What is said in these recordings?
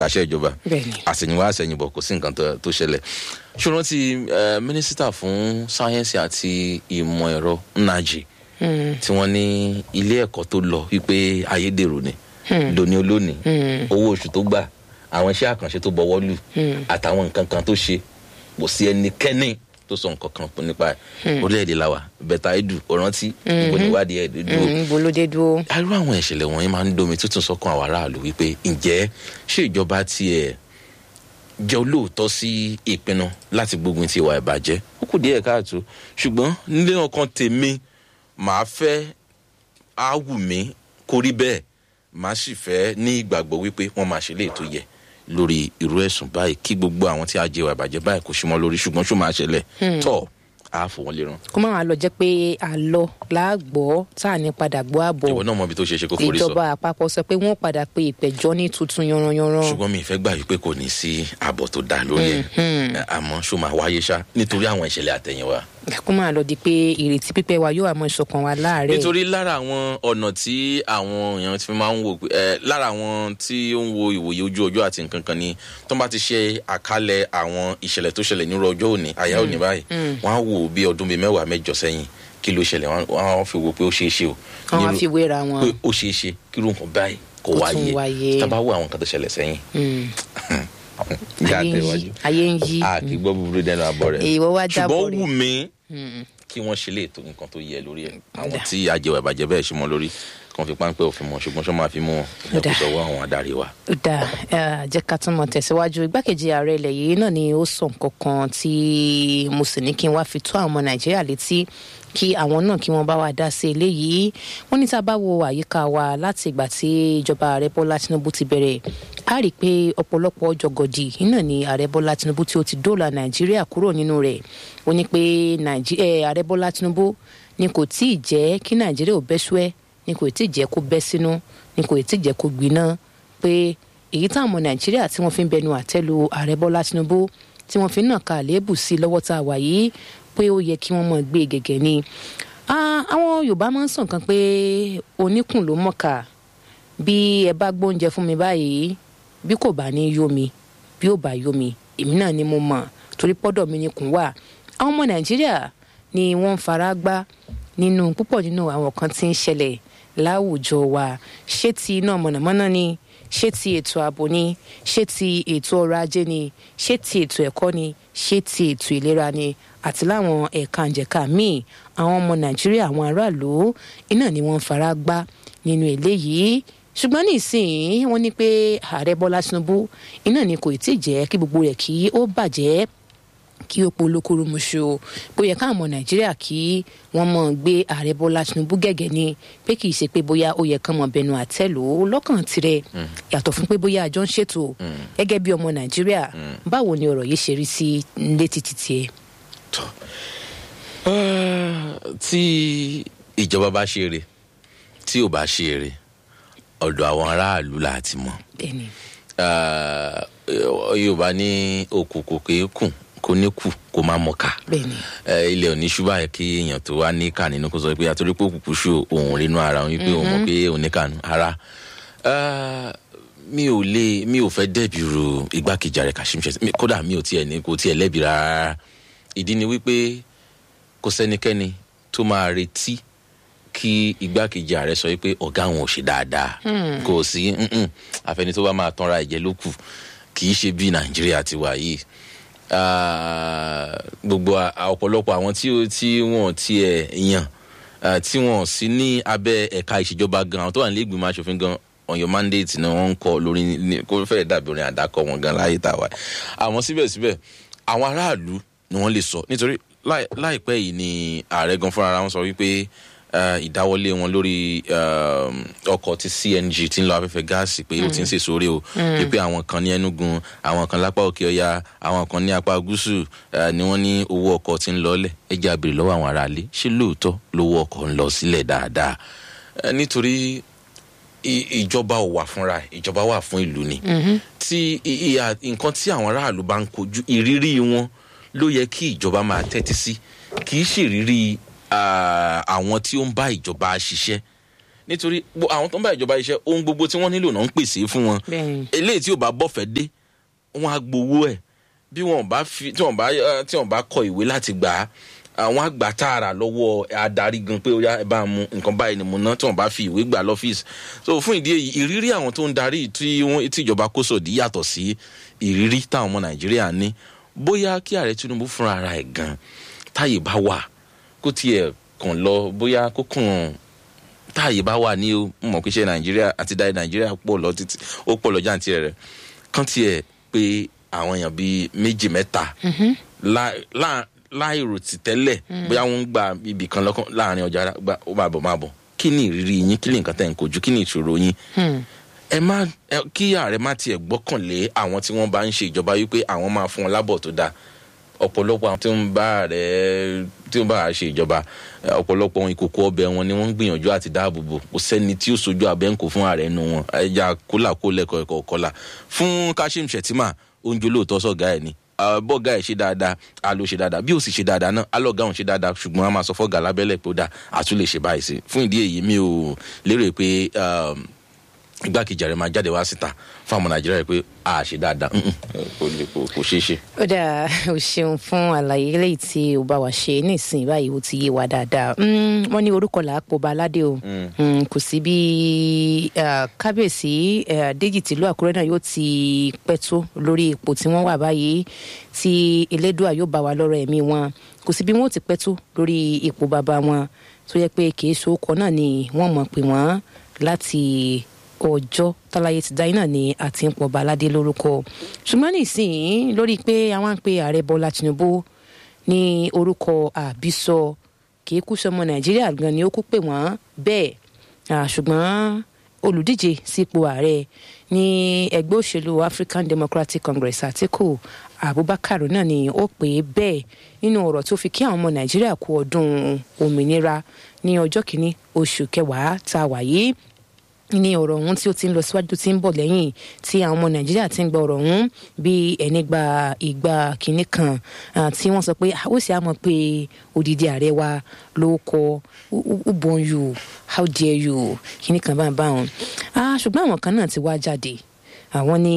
àṣẹ ìjọba Bẹ́ẹ̀ni. àsẹ̀yìnwá àsẹ̀yìnbọ̀ kò sí nǹkan tó- tó ṣẹlẹ̀ ṣùgbọ́n ti eh, mínísítà fún sáyẹ́nsì àti ìmọ̀ ẹ̀rọ nnaji tí wọ́n ní ilé ẹ̀kọ́ tó lọ wípé ayédèrú ni lóní olónìí owó oṣù tó gbà àwọn iṣẹ́ àkànṣe tó bọwọ́ lù àtàwọn nǹkan kan tó ṣe kò sí ẹnikẹ́ni tó sọ nǹkan kan nípa ẹ̀ orílẹ̀-èdè làwà bẹ̀tà edu ọ̀rántí ìbò níwádìí ẹ̀ dúró Mm, ibo ló dé dúró. irú àwọn ìṣẹ̀lẹ̀ wọ̀nyí máa ń domi tuntun sọ́kàn àwọn aráàlú wípé ǹjẹ́ ṣé ìjọba tiẹ̀ jẹ́ olóòótọ́ sí ìpinnu láti gbógun ti ìwà ìbàjẹ́ ó kù díẹ̀ káàtó ṣùgbọ́n nílé ọkàn tèmi màá fẹ́ á wù mí kó rí bẹ́ẹ̀ màá sì fẹ́ ní ìgbàgbọ́ wípé wọ́n máa ṣe léètò yẹ lórí irú ẹ̀sùn báyìí kí gbogbo àwọn tí a jẹ ìwà ìbàjẹ́ báyìí kò sí mọ́ lórí ṣùgbọ́n ṣó máa ṣẹlẹ̀ tọ́ a fò wọ́n lé rán kó má wàá lọ jẹ́ pé àlọ́ làágbọ́ tá à ní padà gbọ́ àbọ̀ ìwọ náà mọ ibi tó ṣe é ṣe kó forí sọ ìjọba àpapọ̀ sọ pé wọ́n padà pe ìpẹ̀jọ́ ní tuntun yanranyanran. ṣùgbọ́n mi ì fẹ́ gbà wípé kò ní sí ààbọ̀ tó dáa lórí ẹ̀ àmọ́ ṣó máa wáyé ṣá nítorí àwọn ìṣẹ̀lẹ̀ àtẹ̀yìnwá. kó má lọ di pé ìrètí pípẹ́ wa yóò àmọ́ ìṣọ̀kan wa láàárẹ̀. nítorí lára àwọn ọ̀nà tí àwọn èèyàn ti fi máa ń wò pé ẹ lára àwọn tí ó ń wo ìwòye ojú ọjọ́ àti nǹkan kan ni tó bá ti ṣe àkálẹ̀ àwọn ìṣẹ̀lẹ̀ tó ṣẹlẹ̀ nírú ọjọ́ òní àyà òní báyìí wọ́n á wò ó bí ọdún bíi mẹ́wàá mẹ́jọ sẹ́yìn kí ló ṣẹlẹ̀ wọ́n á fi wò pé ó ṣeé ṣe o wọ́n wá nírú- fi wéra wọn. pé ó ṣeé ṣe kí irú nǹkan báyìí kò Kó tún wáyé wáyé. tá a bá wo àwọn nǹkan tó ṣẹlẹ̀ sẹ́yìn Mm. Ìyá ayé ń yí àtẹ̀wájú ayé ń yí. a kì í gbọ́ búburú dẹnu àbọ̀ rẹ̀ Ìwọ wá jábọ̀ ṣùgbọ́n ó rẹ̀. wù mí kí wọ́n ṣe lè tó nǹkan tó yẹ lórí ẹ̀ àwọn tí àjẹwà ìbàjẹ́ bẹ́ẹ̀ ṣe mọ́ lórí kan fi páńpẹ́ òfin mọ́ ṣùgbọ́n ṣọ́ máa fi mú wọn ìyẹn kò Ó dà. sọ́wọ́ àwọn adarí wa. ó dáa eh, jẹ́ ká tún mọ̀ tẹ̀síwájú igbákejì ààrẹ ilẹ̀ yìí náà ni ó sọ nǹkan kan tí mo sì ní kí n wá fi tó àwọn ọmọ nàìjíríà létí kí àwọn náà kí wọ́n bá wa dá sí eléyìí wọ́n ní tá a bá wo àyíká wa láti ìgbà tí ìjọba ààrẹ bọ́lá tinubu ti bẹ̀rẹ̀ a rí i pé ọ̀pọ̀lọpọ̀ jọgọdì iná ni ààrẹ bọ́lá tinubu tí ó ti dóòlà nàìjíríà kúrò nínú rẹ̀ ó ní pé Nàìjí- eh, ààrẹ bọ́lá tinubu ni kò tí ì jẹ́ kí nàìjíríà ò bẹ́ súẹ́ ni kò tí ì jẹ́ kó bẹ́ sínú ni kò tí ì jẹ́ kó gbiná pé èyí táwọn ọmọ nàìjíríà tí wọ́n fi ń bẹnu àtẹ́lu ààrẹ bọ́lá tinubu tí wọ́n fi ń nàka àléébù sí lọ́wọ́ tá a wà yìí pé ó yẹ kí wọ́n mọ̀ gbé gẹ́gẹ́ ni Ah, àwọn yorùbá máa ń sàn kan pé oníkùn ló mọ̀ọ́kà bí ẹ bá gbóúnjẹ fún mi báyìí bí kò bá ní yó mi bí ò bá yó mi èmi náà ni mo mọ̀ torí pọ́dọ̀ mi ni kùn wà àwọn ọmọ nàìjíríà ni wọ́n ń fara gbá nínú púpọ̀ nínú àwọn kan tí ń ṣẹlẹ̀ láwùjọ wa ṣé ti iná mọ̀nàmọ́ná ni ṣé ti ètò ààbò ni ṣé ti ètò ọrọ̀ ajé ni ṣé ti ètò ẹ̀kọ́ ni ṣé ti ètò ìlera ni àti láwọn ẹ̀ka ǹjẹ̀ka míì àwọn ọmọ nàìjíríà àwọn aráàlú iná ni wọ́n ń fara gbá nínú eléyìí ṣùgbọ́n nísìnyí wọ́n ní pé ààrẹ bọ́lá tinubu iná ni kò tí ì jẹ́ kí gbogbo rẹ̀ kí ó bàjẹ́ kí ó polókoro muṣu bó yẹ káwọn ọmọ nàìjíríà kí wọn mọ gbé ààrẹ bọlá tinubu gẹ́gẹ́ ni pé kì í ṣe pé bóyá ó yẹ kán mọ bẹnu àtẹ́lù ó lọ́kàn tirẹ̀ yàtọ̀ fún pé bóyá àjọ ń ṣètò gẹ́gẹ́ bí ọmọ nàìjíríà báwo ni ọ̀rọ̀ yìí ṣe rí sí létí títí ẹ. tọ́ tí ìjọba bá ṣe eré tí ò bá ṣe eré ọ̀dọ̀ àwọn aráàlú là ti mọ̀ bẹ́ẹ̀ni Ah, yorùbá ní òkùnkùn kéékùn kò ní kù kó má mọ̀ká bẹ́ẹ̀ni Eh, ilẹ̀ òní ṣúbà yẹ kí èèyàn tó wá ní kà nínú kó sọ pé àtúrí pé òkùnkùn ṣù òun rínú ara òun wípé òun mọ̀ pé òun ní kànú ara Ah, mi ò lè mi ò fẹ́ dẹ́bi ru igbákejì ààrẹ kashim shettima Mi- kódà mi ò tiẹ̀ ní kò tiẹ̀ lẹ́bi rárá ìdí ni wípé kò sẹ́nikẹ́ni tó máa retí kí igbákejì ààrẹ sọ wípé ọ̀gá àwọn ò ṣe dáadáa kò sí mm-mm, àfẹni tó bá máa tanra ẹ̀jẹ̀ ló kù kì í ṣe bí nàìjíríà ti wà yìí Ah, gbogbo a- a- ọ̀pọ̀lọpọ̀ àwọn tí ó- tí wọ́n tiẹ̀ yàn ah, tí wọ́n sí ní abẹ́ ẹ̀ka ìṣèjọba gan àwọn tó wà nílé ìgbìmọ̀ asòfin gan on your mandate ni wọ́n ń kọ lórí ní- kó fẹ́ẹ̀ dàbí orin àdákọ wọn gan láyé tàwa àmọ́ síbẹ̀síbẹ̀ àwọn aráàlú ni wọ́n lè sọ nítorí láì- láìpẹ́ yìí ni ààrẹ gan fúnra wọn sọ wípé eh, ìdáwọlé wọn lórí um, ọkọ̀ ti cng tí ń lọ afẹ́fẹ́ gáàsì pé ó ti ń sèso rè o pé àwọn kan ní ẹnugun àwọn kan lápá òkè ọya àwọn kan ní apá gúúsù eh, ni wọ́n ní owó ọkọ̀ ti ń lọlẹ̀ ẹ jẹ́ àbèrè lọ́wọ́ àwọn aráalé ṣé lóòótọ́ lówó ọkọ̀ ń lọ sílẹ̀ dáadáa Eh, nítorí i- ìjọba ò wà fúnra ẹ̀, ìjọba wà fún ìlú ni tí i- ìhà- nǹkan tí àwọn aráàlú bá ń kojú ìrírí wọn ló yẹ kí ìjọba máa tẹ́tí sí kì í ṣèrírí ah, àwọn tí ó ń bá ìjọba ṣiṣẹ́ nítorí gbo- àwọn tó ń bá ìjọba iṣẹ́ ohun gbogbo tí wọ́n nílò náà ń pèsè fún wọn Bẹ́ẹ̀ni. eléyìí tí ò bá bọ́fẹ̀ dé wọ́n á gbowó ẹ̀ bí wọ́n bá fi tí wọ́n bá eh, tí wọ́n bá kọ ìwé láti gbà á àwọn àgbà tààrà lọ́wọ́ adarí gan pé ó yá ẹ bá mu nǹkan báyìí ni mo ná tí wọ́n bá fi ìwé gbà lọ́fíìsì so fún ìdí èyí ìrírí àwọn tó ń darí tí wọ́n tí ìjọba kó sòdí yàtọ̀ sí ìrírí táwọn ọmọ nàìjíríà ní bóyá kí ààrẹ tinubu fúnra ara ẹ̀ gan táyè bá wà kó tiẹ̀ kàn lọ bóyá kó kàn táàyè bá wà ní o mo mọ̀ pé ṣe nàìjíríà àti dáì nàìjíríà pọ̀ lọ títí ó pọ̀ lọ jáǹtì rẹ̀ kán tiẹ̀ pé àwọn èèyàn bíi méjì mẹ́ta lá- lá- láìrò tì tẹ́lẹ̀ bóyá wọ́n ń gba ibì kan lọ́kàn láàrin ọjà ara, gba ó máa bọ̀ máa bọ̀ kí ni ìrírí yín kí ni nǹkan tẹ̀ ń kojú kí ni ìṣòro yín ẹ má ẹ, kí ààrẹ má tiẹ̀ gbọ́kànlé àwọn tí wọ́n bá ń ṣe ìjọba wípé àwọn máa fún wọn lábọ̀ tó dáa ọ̀pọ̀lọpọ̀ àwọn tí ń bá ààrẹ tí ń bá ààrẹ ṣe ìjọba ẹ, ọ̀pọ̀lọpọ̀ ohun ìkòkò ọbẹ̀ wọn ni wọ́n ń gbìyànjú àti dáàbò bò kò sẹ́ni tí ó sojú abẹ́ǹkò fún ààrẹ nu wọn ẹja kólà kó lẹ́kọ̀ọ́ ẹ̀kọ́ kọ́là fún kashim shettima oúnjẹ olóòótọ́ sọ̀gá ẹ̀ ni Ah, bọ́gà ẹ̀ ṣe dáadáa a ló ṣe dáadáa bí ó sì ṣe dáadáa náà alọ́gà òun ṣe dáadáa ṣùgbọ́n a máa sọ fọ́gà lábẹ́lẹ̀ pé ó dáa àtún lè ṣe báyìí sí fún ìdí èyí mi ò lérò pé um, igbákejì ààrẹ máa jáde wá síta fún àwọn nàìjíríà pé a ṣe dáadáa Mm-mm, kò lè- kò- kò ṣeé ṣe. ó dáa o ṣeun fún àlàyé eléyìí tí o bá wa ṣe nísìnyí báyìí ó ti yé wa dáadáa Mm, wọn ní orúkọ làápò baládé o Mm, kò sí bí ah, kábíyèsí eh, déjì tìlú àkúrẹ́ náà yóò ti pẹ́ tó lórí ipò tí wọ́n wà báyìí tí elédùà yóò bá wa lọ́rọ̀ ẹ̀mí wọn kò sí bí wọ́n ó ti pẹ́ tó lórí ipò bàbá wọn tó yẹ pé kì í ṣe orúkọ náà ni wọ́n mọ̀ pé wọ́n láti ọjọ́ táláyé ti dáyé náà ni àti ń pọ̀ baládé lórúkọ ṣùgbọ́n nísìnyí lórí pé àwọn ń pe ààrẹ bọ́lá tinubu ní orúkọ àbísọ kì í kú sọmọ nàìjíríà gan ni ó kú pè wọ́n bẹ́ẹ̀ Ah, ṣùgbọ́n olùdíje sípò ààrẹ ní ẹgbẹ́ òṣèlú african democratic congress àtìkù abubakar náà ni ó pè é bẹ́ẹ̀ nínú ọ̀rọ̀ tó fi kí àwọn ọmọ nàìjíríà kú ọdún òmìnira ní ọjọ́ kìíní oṣù kẹwàá tá a wà yìí ní ọ̀rọ̀ ọ̀hún tí ó ti ń lọ síwájú tí ń bọ̀ lẹ́yìn tí àwọn ọmọ nàìjíríà ti ń gba ọ̀rọ̀ ọ̀hún bí ẹni gba ìgbà kínní kan ah, tí wọ́n sọ pé ó sì á mọ̀ pé odidi ààrẹ wa ló kọ who born you how dare you kínní kan bá ń bá wọn. Ah, ṣùgbọ́n àwọn kan náà ti wá jáde àwọn ní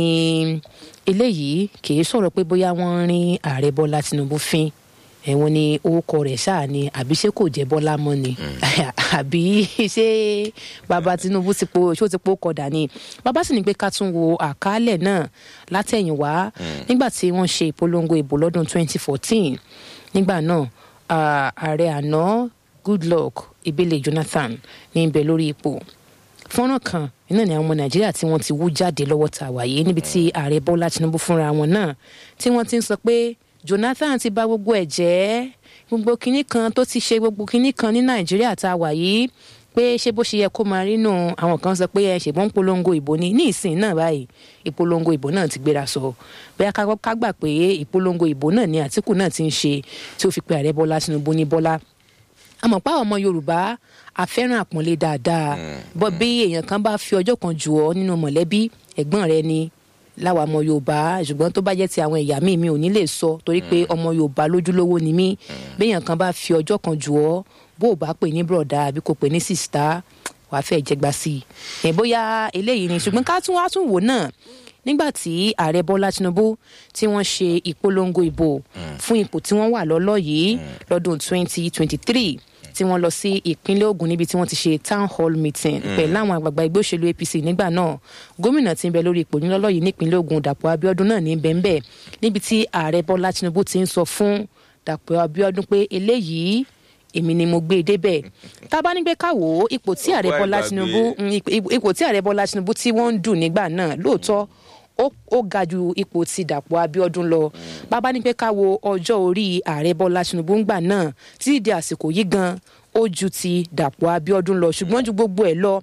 eléyìí kì í sọ̀rọ̀ pé bóyá wọ́n ń rin ààrẹ bọ́lá tinubu fín ẹ̀wọ̀n ni orúkọ rẹ̀ ṣáà ni àbí ṣé kò jẹ́ bọ́lá mọ́ ni àbí ṣé bàbá tinubu ti po ṣó ti po kọ̀dà ni bàbá sì ní pé ká tún wo àkálẹ̀ náà látẹ̀yìnwá nígbà tí wọ́n ṣe ìpolongo ìbò lọ́dún 2014 nígbà náà ah, ààrẹ àná goodluck ebele jonathan ní í bẹ lórí ipò fọ́nrán kan iná ni àwọn ọmọ nàìjíríà tí wọ́n ti wú jáde lọ́wọ́ tá a wà yìí níbi tí ààrẹ bọ́lá tinubu fúnra wọn náà tí wọ́n ti ń sọ pé jonathan ti bà gbogbo ẹ̀ jẹ́ gbogbo kinní kan tó ti ṣe gbogbo kinní kan ní nàìjíríà tá a wà yìí pé ṣé bó ṣe yẹ kó máa rí nù àwọn kan sọ pé ẹ ṣègbọ́n polongo ìbò ni ní ìsìn náà báyìí ìpolongo ìbò náà ti gbéra sọ bóyá ká ká gbà pé ìpolongo ìbò náà ni àtìkù náà ti ń ṣe tí ó fi pe ààrẹ bọ́lá tinubu ní bọ́lá àmọ́ pa ọmọ yorùbá àfẹ́ràn àpọ́nlé dáadáa bọ́ bí èèyàn kan bá fi ọjọ́ kan jù ọ́ nínú mọ̀lẹ́bí ẹ̀gbọ́n rẹ ni láwa ọmọ yorùbá ṣùgbọ́n tó bá jẹ́ ti àwọn ẹ̀yà míì mi ò ní lè sọ torí pé ọmọ yorùbá lójúlówó ni mí béèyàn kan bá fi ọjọ́ kan jù ọ́ bó o bá pè ní bùrọ̀dá àbí kò pè ní sìstá wàá fẹ́ jẹgba sí i ẹ̀ bóyá eléyìí ni ṣùgbọ́n ká tún wá tún wò náà nígbà tí ààrẹ bọ́lá tinubu tí wọ́n ṣe ìpolongo ìbò fún ipò tí wọ́n wà lọ́lọ́ yìí lọ́dún 2023 tí wọ́n lọ sí ìpínlẹ̀ ogun níbi tí wọ́n ti ṣe town hall meeting pẹ̀lú àwọn àgbààgbà ẹgbẹ́ òṣèlú apc nígbà náà gómìnà tí ń bẹ lórí ipò nílọ́lọ́ yìí nípínlẹ̀ ogun dàpọ̀ abiodun náà ní bẹ́ńbẹ́ níbi tí ààrẹ bọ́lá tinubu ti ń sọ fún dàpọ̀ abiodun pé eléyìí èmi ni mo gbé e débẹ̀ tá a bá ní pé ká wò ó ipò tí ààrẹ Ó bọ́lá gbàgbé. tinubu mm, ipò- ipò tí ààrẹ bọ́lá tinubu tí wọ́n ń dùn nígbà náà lóòótọ́ ó ó ga ju ipò ti dàpọ̀ abiodun lọ bàbá ní pé ká wo ọjọ́ orí ààrẹ bọ́lá tinubu ńgbà náà títí di àsìkò yìí gan ó ju ti dàpọ̀ abiodun lọ ṣùgbọ́n ju gbogbo ẹ̀ lọ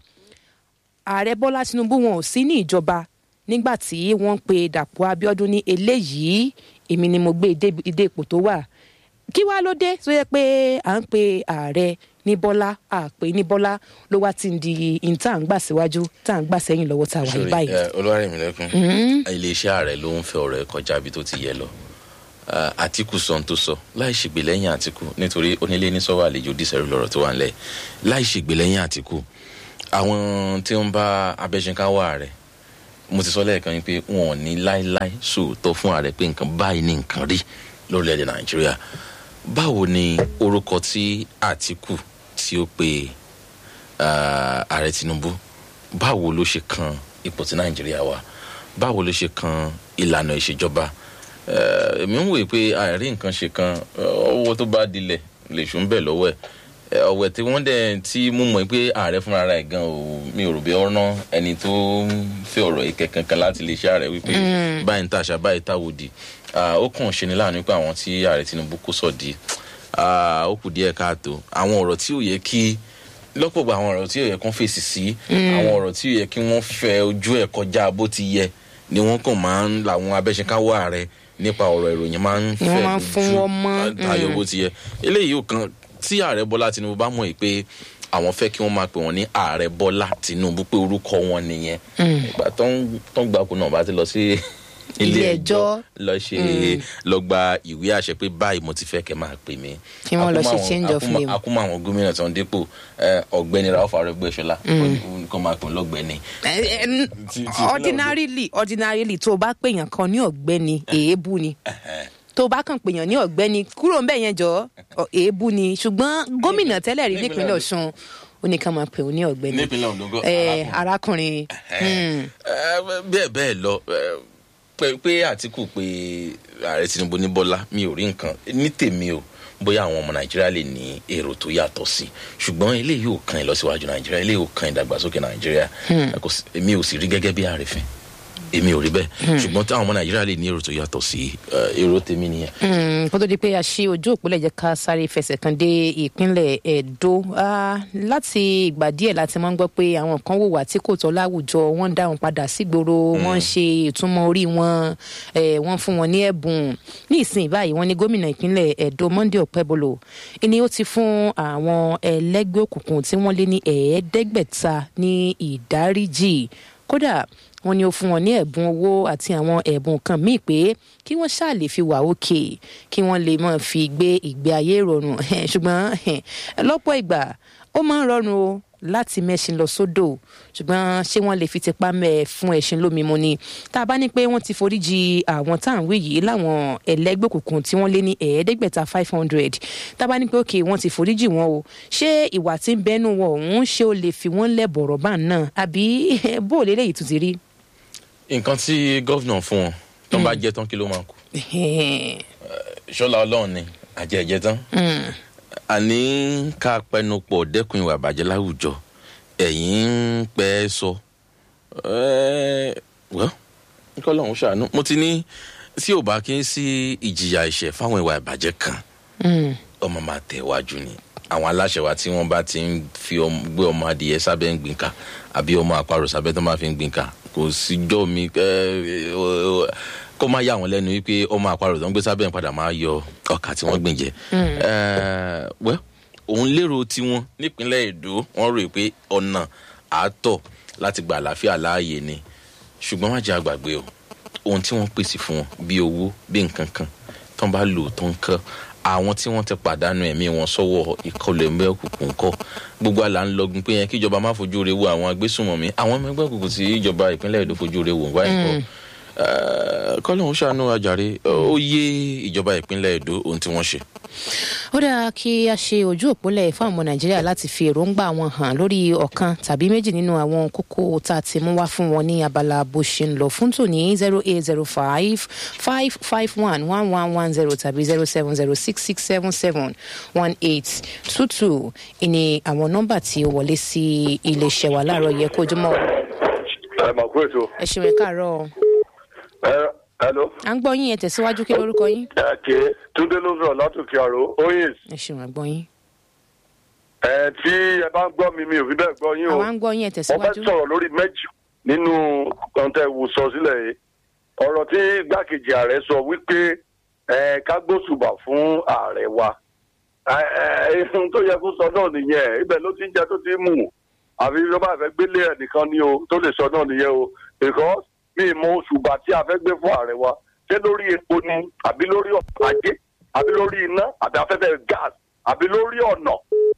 ààrẹ bọ́lá tinubu wọn ò sí ní ìjọba nígbà tí wọ́n ń pe dàpọ̀ abiodun ní eléyìí èmi ni mo gbé e dé- dé ipò tó wà kí wàá ló dé tó yẹ pé à ń pe ààrẹ ní bọ́lá àpè ní bọ́lá ló wá ti ń di in tá à ń gbà síwájú tá à ń gbà sẹ́yìn lọ́wọ́ tá a wà yìí báyìí. olúwarẹ̀mílẹ́kùn iléeṣẹ́ ààrẹ ló ń fẹ́ ọ̀rọ̀ ẹ̀ kọjá ibi tó ti yẹ lọ Ah, àtìkù sọ ohun tó sọ láì ṣègbè lẹ́yìn àtìkù nítorí onílé ní sọ́wọ́ àlejò dísẹ́rù lọ́rọ̀ tó wà ńlẹ̀ láì ṣègbè lẹ́yìn àtìkù àwọn tí ń bá abẹ́sẹ̀káwọ́ ààrẹ mo ti sọ lẹ́ẹ̀kan yín pé wọn ò ní láéláé sòótọ́ fún ààrẹ pé nǹkan báyìí ní nǹkan rí lórílẹ̀‐èdè nàìjíríà báwo ni orúkọ tí àtìkù tí ó pe ah, ààrẹ tinubu báwo ló ṣe kan ipò tí nàìjíríà wà báwo ló ṣe kan ìlànà ìṣèjọba Eh, èmi ń wòye pé àìrí nǹkan ṣe kan eh, ọwọ́ tó bá dilẹ̀ lè ṣùn bẹ̀ lọ́wọ́ ẹ̀ Eh, ọ̀wẹ̀ tí wọ́n dẹ̀ tí mo mọ̀ pé ààrẹ fúnra rẹ̀ gan o mi ò rò bí ọ̀rán ẹni tó ń fẹ́ ọ̀rọ̀ ìkẹ́ kankan láti lè ṣe ààrẹ wípé báyìí ń tàṣà báyìí táwòdì Ah, ó kàn ṣe ni láàánú pé àwọn tí ààrẹ tinubu kó sọ̀dí ah, ó kù díẹ̀ káàtó àwọn ọ̀rọ̀ tí ò yẹ kí lọ́pọ̀ gba àwọn ọ̀rọ̀ tí ò yẹ kán fèsì sí àwọn ọ̀rọ̀ tí ò yẹ kí wọ́n fẹ́ ojú ẹ̀ kọjá bó ti yẹ ni wọ́n kàn máa ń làwọn abẹ́ṣekáwọ́ ààrẹ nípa ọ̀rọ̀ ìròyìn máa ń Ni fẹ́ wọ́n máa ń fún wọn mọ́, tayọ bó ti yẹ eléyìí ò kan tí ààrẹ bọ́lá tinubu bá mọ̀ yìí pé àwọn fẹ́ kí wọ́n máa pè wọ́n ní ààrẹ bọ́lá tinubu pé orúkọ wọn nìyẹn ìgbà tó ń tó ń gbapò náà bá ti lọ sí Ilé ẹjọ́. lọ ṣe lọ gba ìwé àṣẹ pé báyìí mo ti fẹ́ kẹ́ máa pè mí. Kí wọ́n lọ ṣe Akúmọ̀ àwọn- change of akúmọ̀- name. akúmọ̀ àwọn gómìnà tó ń dépò eh, ọ̀gbẹ́ni ralph arẹ́gbẹ́ṣọlá kó máa pè ń lọ́gbẹ́ni. Eh, eh, Ti- ti- ordinarily ordinarily tó o bá pèèyàn kan ní ọ̀gbẹ́ni èébú ni tó o bá kàn pèèyàn ní ọ̀gbẹ́ni kúrò ń bẹ̀ yẹn jọ ọ, èébú ni ṣùgbọ́n gómìnà tẹ́lẹ̀ rí nípínlẹ̀ nípínlẹ̀ ọ̀ṣun ó ní ká máa pè ó ní ọ̀gbẹ́ni nípínlẹ̀ ondo gan Eh, arákùnrin. arákùnrin hmm, Eh, bẹ́ẹ̀ bẹ́ẹ̀ lọ eh, pé pé àtìkù pé ààrẹ tinubu ní bọ́lá mi ò rí nǹkan ní tèmi o bóyá àwọn ọmọ nàìjíríà lè ní èrò tó yàtọ̀ sí ṣùgbọ́n eléyìí ò kan ìlọsíwájú nàìjíríà eléyìí ò kan ìdàgbàsókè nàìjíríà Kò sí- èmi ò sì rí gẹ́gẹ́ bí ààrẹ̀fẹ́ èmi ò rí bẹ́ẹ̀ ṣùgbọ́n táwọn ọmọ nàìjíríà lè ní èrò tó yàtọ̀ sí eh, èrò tèmi nìyẹn. hmm, kó tó di pé a ṣí ojú òpólẹ̀ jẹ́ ká sáré fẹsẹ̀ kan dé ìpínlẹ̀ Ẹdó Ah, láti ìgbà díẹ̀ láti máa ń gbọ́ pé àwọn kan wùwà tí kò tọ́ láwùjọ wọ́n ń dá wọn padà sígboro wọ́n ń ṣe ìtumọ̀ orí wọn eh, wọ́n fún wọn ní ẹ̀bùn ní ìsìn báyìí wọ́n ní gómìnà ìpínlẹ̀ Ẹdó Monday Ọ̀pẹ́bọlò ni ó ti fún àwọn ẹlẹ́gbẹ́ òkùnkùn tí wọ́n lé ní ẹ̀ẹ́dẹ́gbẹ̀ta ní ìdáríjì kódà wọ́n ní ó fún wọn ní ẹ̀bùn owó àti àwọn ẹ̀bùn kan míì pé kí wọ́n ṣáà lè fi wà òkè kí wọ́n lè máa fi gbé ìgbé ayé ìrọ̀rùn ṣùgbọ́n lọ́pọ̀ ìgbà ó máa ń rọrùn o láti mẹ́ṣin lọ sódò ṣùgbọ́n ṣé wọ́n lè fi tipa mẹ́ ẹ fún ẹṣin lómi mu ni tá a bá ní pé wọ́n ti foríjì àwọn tá à ń wí yìí láwọn ẹlẹ́gbẹ́ òkùnkùn tí wọ́n lé ní ẹ̀ẹ́dẹ́gbẹ̀ta five hundred tá a bá ní pé òkè wọ́n ti foríjì wọn o ṣé ìwà tí ń bẹ́nu wọn òun ṣé ó lè fi wọ́n lẹ̀ bọ̀rọ̀ bá náà àbí bó o lélẹ́yìí tún ti rí. nǹkan tí gọ́vnà fún wọn tó ń bá jẹ́ tán kí ló máa kú ṣọlá ọlọ́run ni àjẹjẹ tán àní ká pẹnupọ̀ dẹ́kun ìwà àbàjẹ́ láwùjọ ẹ̀yìn ń pẹ́ sọ wọ́n nǹkan lọ́hún ṣàánú mo ti ní tí ò bá kí n sí ìjìyà ẹ̀ṣẹ̀ fáwọn ìwà ìbàjẹ́ kan ọmọ máa tẹ̀ wájú ni àwọn aláṣẹ wa tí wọ́n bá ti ń fi ọmọ- gbé ọmọ adìyẹ sábẹ́ ń gbìn ká àbí ọmọ àparò sábẹ́ tó máa fi ń gbìn ká kò síjọ́ mi ẹ, ọ, ọ, kó má yà wọ́n lẹ́nu wípé ọmọ àparò tó ń gbé sábẹ́ ń padà máa yọ ọkà tí wọ́n gbìn jẹ. Ẹ, wẹ́ òun lérò tiwọn nípínlẹ̀ èdò wọ́n rò pé ọ̀nà àátọ̀ láti gba àlàáfíà láàyè ni ṣùgbọ́n má jẹ́ àgbàgbé o ohun tí wọ́n pèsè fún wọn bí owó bí nǹkan kan tó ń bá lò tó ń kán àwọn tí wọ́n ti pàdánù ẹ̀mí wọn sọ́wọ́ ìkọlù ẹ̀mí òkùnkùn kọ́ gbogbo àlà ń lọgun pé yẹn kí ìjọba má fojú re wo àwọn agbésùnmọ̀mí àwọn ọmọ ẹgbẹ́ òkùnkùn tí ìjọba ìpínlẹ̀ èdò fojú re wò wáyé kọ́ kọ́lọ́hún ṣàánú ajáre ó yé ìjọba ìpínlẹ̀ èdò ohun tí wọ́n ṣe. ó dáa kí a ṣe ojú òpólẹ̀ fún àwọn nàìjíríà láti fi èròǹgbà wọn hàn lórí ọ̀kan tàbí méjì nínú àwọn kókó tá a ti mú wá fún wọn ní abala bó ṣe ń lọ fún tòní zero eight zero five five five one one one one zero tàbí zero seven zero six six seven seven one eight two two ìní àwọn nọ́mbà tí ó wọlé sí iléeṣẹ́ wa láàárọ̀ yẹ kó ojúmọ́ ẹ mà kú ètò. ẹ ṣeun ẹ káàárọ̀ ẹ hello. à ń gbọ́ yín ẹ tẹ̀síwájú kí lórúkọ yín ẹ ké túndé ló sọ̀rọ̀ látòkè àrò oyin. ẹ ṣeun àgbọ̀ yín ẹ tí ẹ bá ń gbọ́ mi mi ò fi bẹ́ẹ̀ gbọ́ yín o. àwa ń gbọ́ yín ẹ mo fẹ́ tẹ̀síwájú sọ̀rọ̀ lórí méjì nínú kọ́ńtà ìwò sọ sílẹ̀ yìí. ọ̀rọ̀ tí gbàkejì ààrẹ sọ wípé ẹ ká gbósùbà fún ààrẹ wa. ẹ ẹ ohun tó yẹ kó sọ náà nìyẹn ibẹ̀ ló ti ń jẹ tó ti ń mú àfi ló bá fẹ́ gbélé ẹ̀ nìkan ni o tó lè sọ náà nìyẹn o because mi ì mọ òṣùbà tí a fẹ́ gbé fún ààrẹ wa ṣé lórí epo ni àbí lórí ọ̀pọ̀ ajé àbí lórí iná àbí afẹ́fẹ́ gas àbí lórí ọ̀nà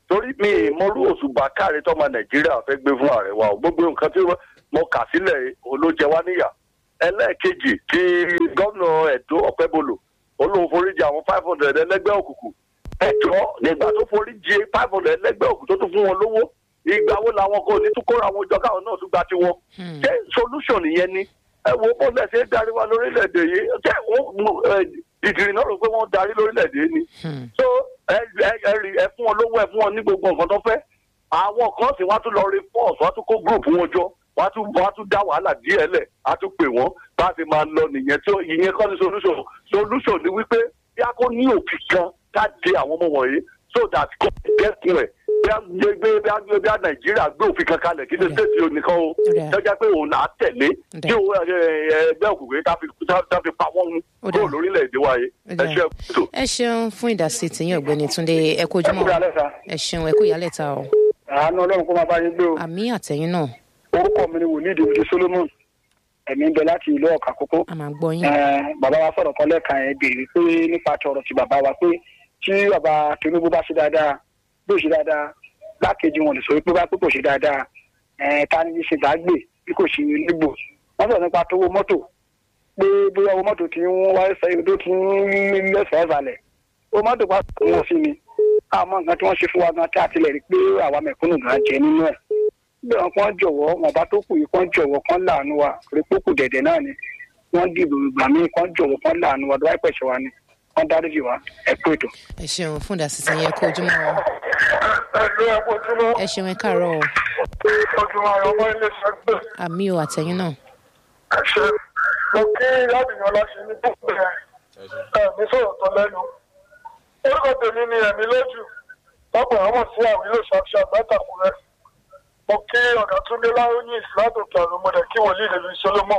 torí mi ìmọ̀rú òṣùbà káre tọ́mọ nàìjíríà fẹ́ gbé fún ààrẹ wa o gbogbo nǹkan tí mo kà sílẹ̀ olójẹ wa níyà ẹlẹ́ẹ̀kejì tí gómìnà ẹ̀dó ọ̀pẹ́bolo olóhùn foríjì àwọn five hundred ẹlẹ́gbẹ́ òkùnkùn ẹ̀jọ́ nígbà tó foríjì five hundred ẹlẹ́gbẹ́ òkùnkùn tó tún fún wọn lówó ìgbà wo làwọn kò ní tún kóra wọn jọ káwọn náà tún gba tiwọn ṣé solution nìyẹn ni ẹ wo bó lẹsẹ darí wa lórílẹ̀-èdè yìí ṣé wọn ìdìrí náà rò pé wọ́n darí lórílẹ̀-èdè yìí ni so ẹ ẹ rí ẹ fún wọn lówó ẹ fún wọn ní gbogbo nǹkan tó fẹ́ àwọn kan sì wọ́n á tún lọ rí force wọ́n á tún kó group wọn jọ wọ́n á tún wọ́n á tún dá wàhálà díẹ̀ lẹ̀ á tún pè wọ́n bá a ti máa lọ nìyẹn tí ìyẹn kọ́ ni solution solution ni wípé bí a kò ní òfin kan ká de àwọn ọmọ wọ̀nyí so that kò dẹ́kun ẹ̀ bí a gbé bí a gbé bí a nàìjíríà gbé òfin kan kalẹ̀ kí ni stéètì onìkan o jẹ́jẹ́ pé òun là á tẹ̀lé tí òun ẹgbẹ́ òkùnkùn ká fi pa wọ́n kúrò lórílẹ̀‐èdè wa yìí ẹ ṣe kúrò. ẹ ṣeun fún ìdásí tìyín ọ̀gbẹ́ni túnde ẹ kó ojúmọ́ ẹ ṣeun ẹ kó ìyálẹ̀ ta o. àánú ọlọ́run kó máa bá yín gbé o. àmì àtẹ̀yìn náà. orúkọ mi ni wòlíì dèjì solomon ẹ̀mí ń bẹ láti ìlú ọ̀kà kókó. a máa gbọ́ yín. bàbá wa sọ̀rọ̀ kan lẹ́ẹ̀kan ẹ̀ béèrè pé nípa ti ọ̀rọ̀ ti bàbá wa pé tí bàbá tinubu bá ṣe dáadáa bí ò ṣe dáadáa gbákejì wọn lè sọ pé bá pé kò ṣe dáadáa ta ni ṣe gbàgbé bí kò ṣe légbò wọn sọ nípa tówó mọ́tò pé bóyá owó mọ́tò tí ń wáyé sẹ́yìn tó ti ń lẹ́sẹ̀ ẹ̀sàlẹ̀ owó mọ́tò bá tó wọn sí ni àmọ́ nǹkan tí wọ́n ṣe fún wa gan tí a tilẹ̀ rí pé àwa mẹ̀kúnnù gan jẹ nínú ẹ̀ bí wọn kàn jọ̀wọ́ wọn bá tó kù yìí kàn jọ̀wọ́ kàn láàánú wa rí pókù dẹ̀dẹ̀ náà ni wọ́n dìbò ìgbà míì kàn jọ̀wọ́ kàn láàánú wa dọ́wọ́ ìpẹ̀ṣẹ̀ wa ni wọ́n dáríjì wa ẹ kú ètò. ẹ ṣeun fún ìdásísẹ yẹn kó ojúmọ́ wọn. ẹ̀lú ẹ kú ojúmọ́. ẹ ṣeun ẹ káàárọ̀ o. ojúmọ́ ayọ̀ ọmọ ilé sẹ́gbẹ̀. àmì o àtẹ̀yìn náà. ẹ ṣe mo kí yáàbìyàn láti ní gbogbo ẹ ẹ̀mí sọ̀rọ̀ tó lẹ́nu. orúkọ tèmi ni ẹ̀mí lójú lọ́pọ̀ àwọn sí àwílò ṣàṣà látàkùrẹ́. mo kí ọ̀gá túnde láróyìn látòkè àrùn mọ̀dẹ̀ kí wòlíì lè fi solomon.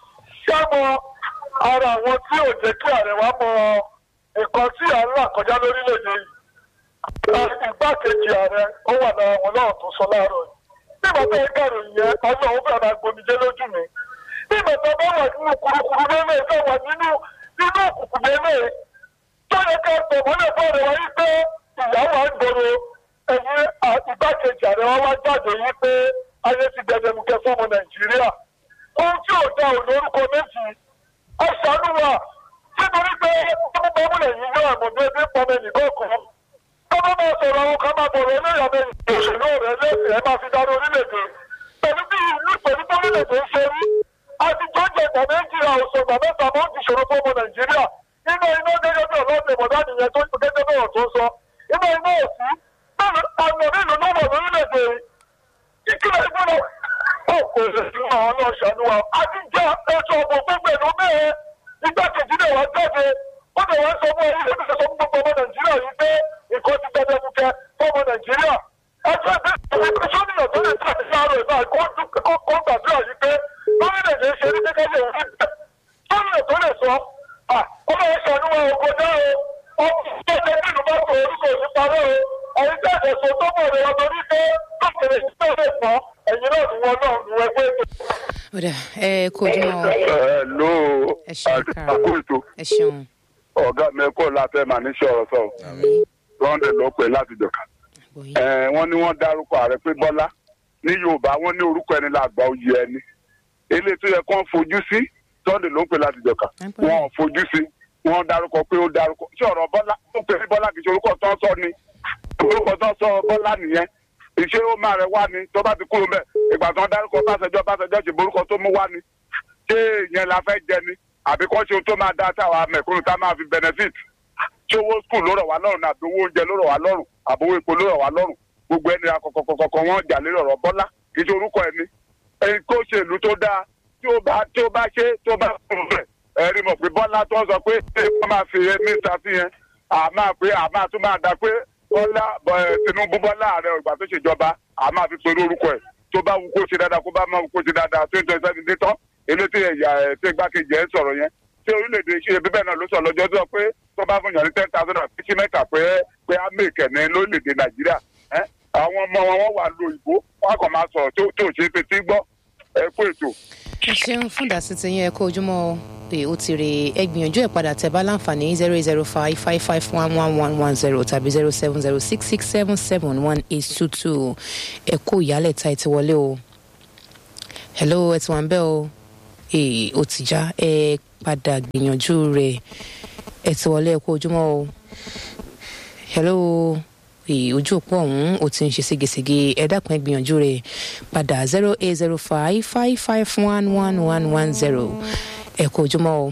ṣé mo ara àwọn tí ò jẹ́ kí ààrẹ wa mọ nǹkan tí à ń là kọjá lórílẹ̀‐èdè yìí igbákejì ààrẹ ó wà lára wọn náà tó sọ láàárọ̀ yìí nígbà tó ń kàrò yẹn ọjọ́ òun fẹ́ẹ́ máa gbomijé lójú mi nígbà tó bá wà nínú kurukuru lélẹ̀ tó wà nínú nínú òkùnkùn lélẹ̀ tó yẹ ká tọ̀ mọ́lẹ̀ fún ààrẹ wa yìí pé ìyàwó à ń gbòòrò ẹ̀yìn igbákejì ààrẹ wa wá jáde yìí pé ayé ti dẹdẹmukẹ fọmọ nàìjíríà ohun tí ò dá òun lórúkọ méjì ọ̀sánú wa nítorí pé ọmọ bọ́múlẹ̀ yìí yóò àmọ̀dé bí pọmọ ẹnìkan kan tọ́lá máa sọ̀rọ̀ àwọn kan máa bọ̀rọ̀ eléyàmẹ̀ òṣèlú rẹ̀ lẹ́sìn ẹ̀ máa fi darí orílẹ̀-èdè pẹ̀lú bí ìlú pẹ̀lú bọ́múlẹ̀-èdè ń ṣe rí àti jọ́jẹ̀ ìgbà méjìlá òṣèlú mẹ́ta máa ń ti ṣòro fọ́mọ nàìjíríà iná iná gẹ́gẹ́ bí ọlọ́ọ̀dẹ mọ̀dá nìyẹn tó gẹ́gẹ́ bí ọ̀rọ̀ tó sọ iná iná òsì àmọ̀ nílùú náà wà lórílẹ̀-èdè ìkílẹ̀ ìgbọ́dọ̀ ó kò lè sí àwọn náà ṣàánú wa àti jẹ́ ètò ọ̀gbọ̀n gbogbo ìlú mẹ́ẹ̀ẹ́ igbákejì náà wá jáde ó lè wá sọ fún ẹyìn lẹ́nu sọ fún gbogbo ọmọ nàìjíríà yìí pé nǹkan ti gbẹdẹ mú kẹ fún ọmọ nàìjíríà ẹjọ́ ìgbésẹ̀ ìgbésẹ̀ sọ́nìyàn tó lè tàbí láàárọ̀ ẹ̀ náà kó gbàdúrà yìí pé lórílẹ̀-èdè ṣe ní gẹ́gẹ́ bí òun sọ́nìyàn tó lè sọ ọmọ ẹ̀ ṣàánú wa òkò dá o ọmọ ìṣẹ́jẹ́ nínú bá tó orúkọ òní parọ́ o ẹ̀yin tẹ́ ẹ̀sọ́ tó mọ̀ rẹ̀ ọmọ ní pé káàkiri ìṣẹ́ lè pọ̀ ẹ̀yin náà ni wọn náà ni wọ́n gbé ọ̀dà ẹ kó ojúmọ́ wọn. ẹ ló ẹ ṣeun káàárọ̀ àkókò ètò ẹ ṣeun. ọ̀gá mi kọ́ láfẹ́ màá ní sọ̀rọ̀ sọ̀rọ̀ àmì lọ́ndẹ̀ ló pè láti jọ̀ka. àgbọ̀yìn. ẹ wọ́n ní wọ́n dárúkọ ààrẹ pé bọ́lá ní yorùbá wọ́n ní orúkọ ẹni làgbà oyè ẹni eléyìí tó yẹ kó ń fojú sí lọ́ndẹ̀ ló pè láti jọ̀ka wọn ò fojú sí wọ́n dárúkọ pé ó dárúkọ ṣé ọ̀rọ̀ bọ́lá ó pè ní bọ́lá kì í ṣe orúkọ tó ń sọ ni orúkọ tó ń sọ bọ́lá nìyẹn ìṣe ó máa rẹ wá ni tó bá ti kúrò mẹ ìgbà tó ń dárúkọ báṣẹjọ báṣẹjọ ṣe borúkọ tó mú wá ni ṣé ìyẹn la fẹ́ jẹ ni àbí kọ́ ṣe ohun tó máa dá táwa mẹ̀kúnnù tá máa fi benefit ṣé owó skul ló rọ̀ wá lọ́rùn àbí owó oúnjẹ ló rọ̀ wá lọ́rùn àbí owó epo ló rọ̀ wá lọ́rùn gbogbo ẹni akọkọkọkọ wọn jà lé ọ̀rọ̀ bọ́lá kì í ṣe orúkọ ẹni ẹni kó ṣe ìlú tó dáa tí ó bá tí ó bá ṣe tó bá kúrò rẹ̀ ẹ̀rí mọ̀ pé bọ́lá tó ń sọ pé ṣé wọ́n máa fi mí ṣàfihàn àmà pé àmà tún máa dá pé bọ́lá tinubu bọ́lá ààrẹ ìgbà tó ṣèjọba àmà fi pẹ̀lú orúkọ ẹ̀ tó bá wù kó ṣe dáadáa kó bá máa wù kó ṣe dáadáa tó ń tọ́ ìsẹ́ni dé tán eléyìí ẹ̀yà ẹ̀ tí igbákejì ẹ̀ sọ̀rọ̀ yẹn tí orílẹ̀-èdè ṣe bíbẹ̀ náà ló sọ lọ́jọ́ tó pé tó bá fún yàn ní ten thousand and fifty mẹ́ta pé pé á mèkẹ́ ní lórílẹ̀-èdè nàìjíríà àwọn ọmọ wọn wà lo ìbò wọn kàn máa sọ̀rọ̀ tó tó ṣe é fetí gbọ́ ẹ kú ètò. ẹ ṣeun fún ìdásí ti yín ẹ kó ojúmọ́ pé ó ti rè é gbìyànjú ẹ̀ padà tẹ̀ bá láǹfààní zero eight zero five five five one one one one zero tàbí zero seven zero six six seven seven one eight two two ẹ kó ìyálẹ̀ ta ẹ ti wọlé o hello ẹ ti wà ń bẹ́ o ee ó ti já ẹ padà gbìyànjú rẹ̀ ẹ ti wọlé ẹ kó ojúmọ́ o hello ee ojú òpó ọ̀hún ó ti ń ṣe ségesège ẹ dákun ẹ gbìyànjú rẹ̀ padà zero eight zero five five five one one one one zero ẹ kó ojúmọ́ o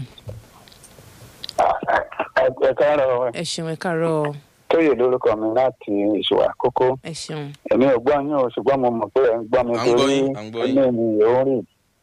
ẹ káàárọ̀ ẹ ṣeun ẹ káàárọ̀ tóyè lórúkọ mi láti ìṣòwò àkókò ẹ ṣeun èmi ò gbọ́ yín o ṣùgbọ́n mo mọ̀ pé ẹ̀ ń gbọ́ mi À ń gbọ́ torí yín, à ń gbọ́ yín. ẹni mi ò ń rìn.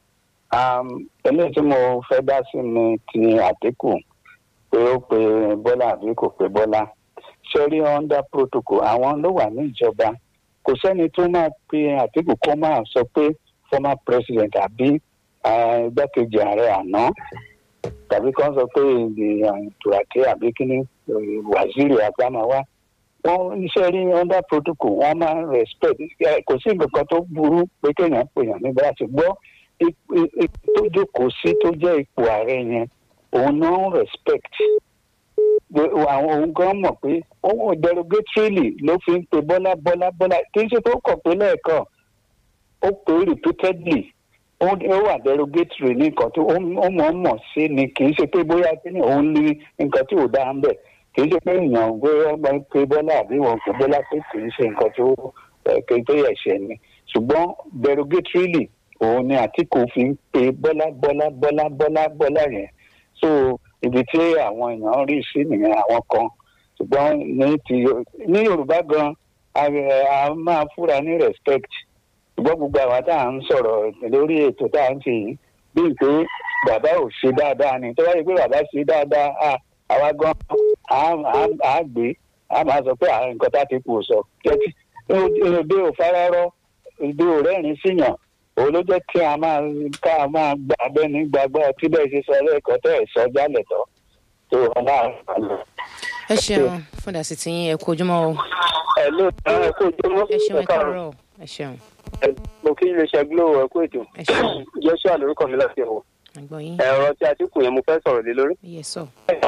eléyìí tí mo fẹ́ dá sí ni ti àdínkù pé ó pe bọ́lá àbí kò pe bọ́lá ṣé rí under protocol àwọn ló wà ní ìjọba kò sẹ́ni tó máa pe àdínkù kó máa sọ pé former president àbí ah, igbákejì ààrẹ àná tàbí kàn sọ pé tùràkì àbí kíní eh, waziri àgbàmáwá wọn iṣẹ́ rí under protocol wọn máa ń respect Eh, kò sí nǹkan kan tó burú pé kéèyàn pèèyàn nígbà tí gbọ́ ip- ip- ipò tó jókòó sí tó jẹ́ ipò ààrẹ yẹn òun náà ń respect Gbé- àwọn òun gan mọ̀ pé òun derogatorily ló fi ń pe bọ́lá bọ́lá bọ́lá kì í ṣe tó kọ̀ pé lẹ́ẹ̀kan ó pè é repeatedly ó ó wà derogatory ní nǹkan tó ó ó mọ̀ ọ́n mọ̀ sí ni kì í ṣe pé bóyá kí ni òun ní nǹkan tí ò dáa ń bẹ̀ kì í ṣe pé èèyàn gbé ọgbà ń pe bọ́lá àbí wọn kò bọ́lá pé kì í ṣe nǹkan tó ẹ̀, kì í tó yẹ ṣẹ ni ṣùgbọ́n derogatorily òun ni àtìkù fi ń pe bọ́lá bọ́lá bọ́lá bọ́lá bọ́lá yẹn so ibi tí àwọn èèyàn rí sí nìyẹn àwọn kan ṣùgbọ́n ní ti ní yorùbá gan a a máa fúra ní respect ṣùgbọ́n gbogbo àwa tá à ń sọ̀rọ̀ lórí ètò tá à ń ṣe yìí bíi pé bàbá ò ṣe dáadáa ni tó bá yẹ pé bàbá ṣe dáadáa à àwa gan á á- á gbé á máa sọ pé à, nǹkan tá a ti kù sọ kẹ́tí òde ò fararọ́ òde ò rẹ́rìn síyàn òun ló jẹ́ kí a máa ká a máa gbà abẹ́ni gbàgbọ́ tí bẹ́ẹ̀ ṣe sọ lẹ́ẹ̀kan tẹ́ ẹ̀ sọ jálẹ̀ tọ́ tó wọn náà fà lọ. ẹ ṣeun fún ìdásí ti yín ẹ kó ojúmọ́ o ẹ ló ẹ kó jọmọ ẹ ṣeun ẹ káàárọ̀ ẹ ṣeun mo kí iléeṣẹ́ glo ẹ kó ètò ẹ ṣeun joshua lórúkọ mi láti ẹ̀wọ̀ àgbọ̀ yín ẹ̀rọ tí àtìkù yẹn mo fẹ́ sọ̀rọ̀ lé lórí. yẹ sọ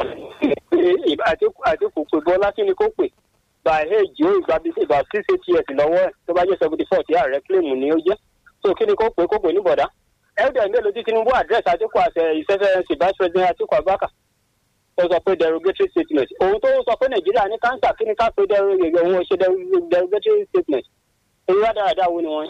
àtìkù àtìkù pé bọ́lá kí ni kó pè by age ó ìgbà bíi ìgbà six eight years lọ́wọ́ ẹ̀ tó bá jẹ́ seventy four tí ààrẹ claim ni ó jẹ́ so kí ni kó pè kó pè ní bọ̀dá. ẹ̀ẹ́dẹ̀ mélòó tí tinubu address àtìkù àṣẹ ìṣẹ́fẹ́rẹ́nsì vice president àtìkù abubakar ó sọ pé derogatory statement òun tó sọ pé nàìjíríà ní cancer kí ni ká pé derogatory òun ò ṣe derogatory statement èyí wá dáradára wo ni wọ́n.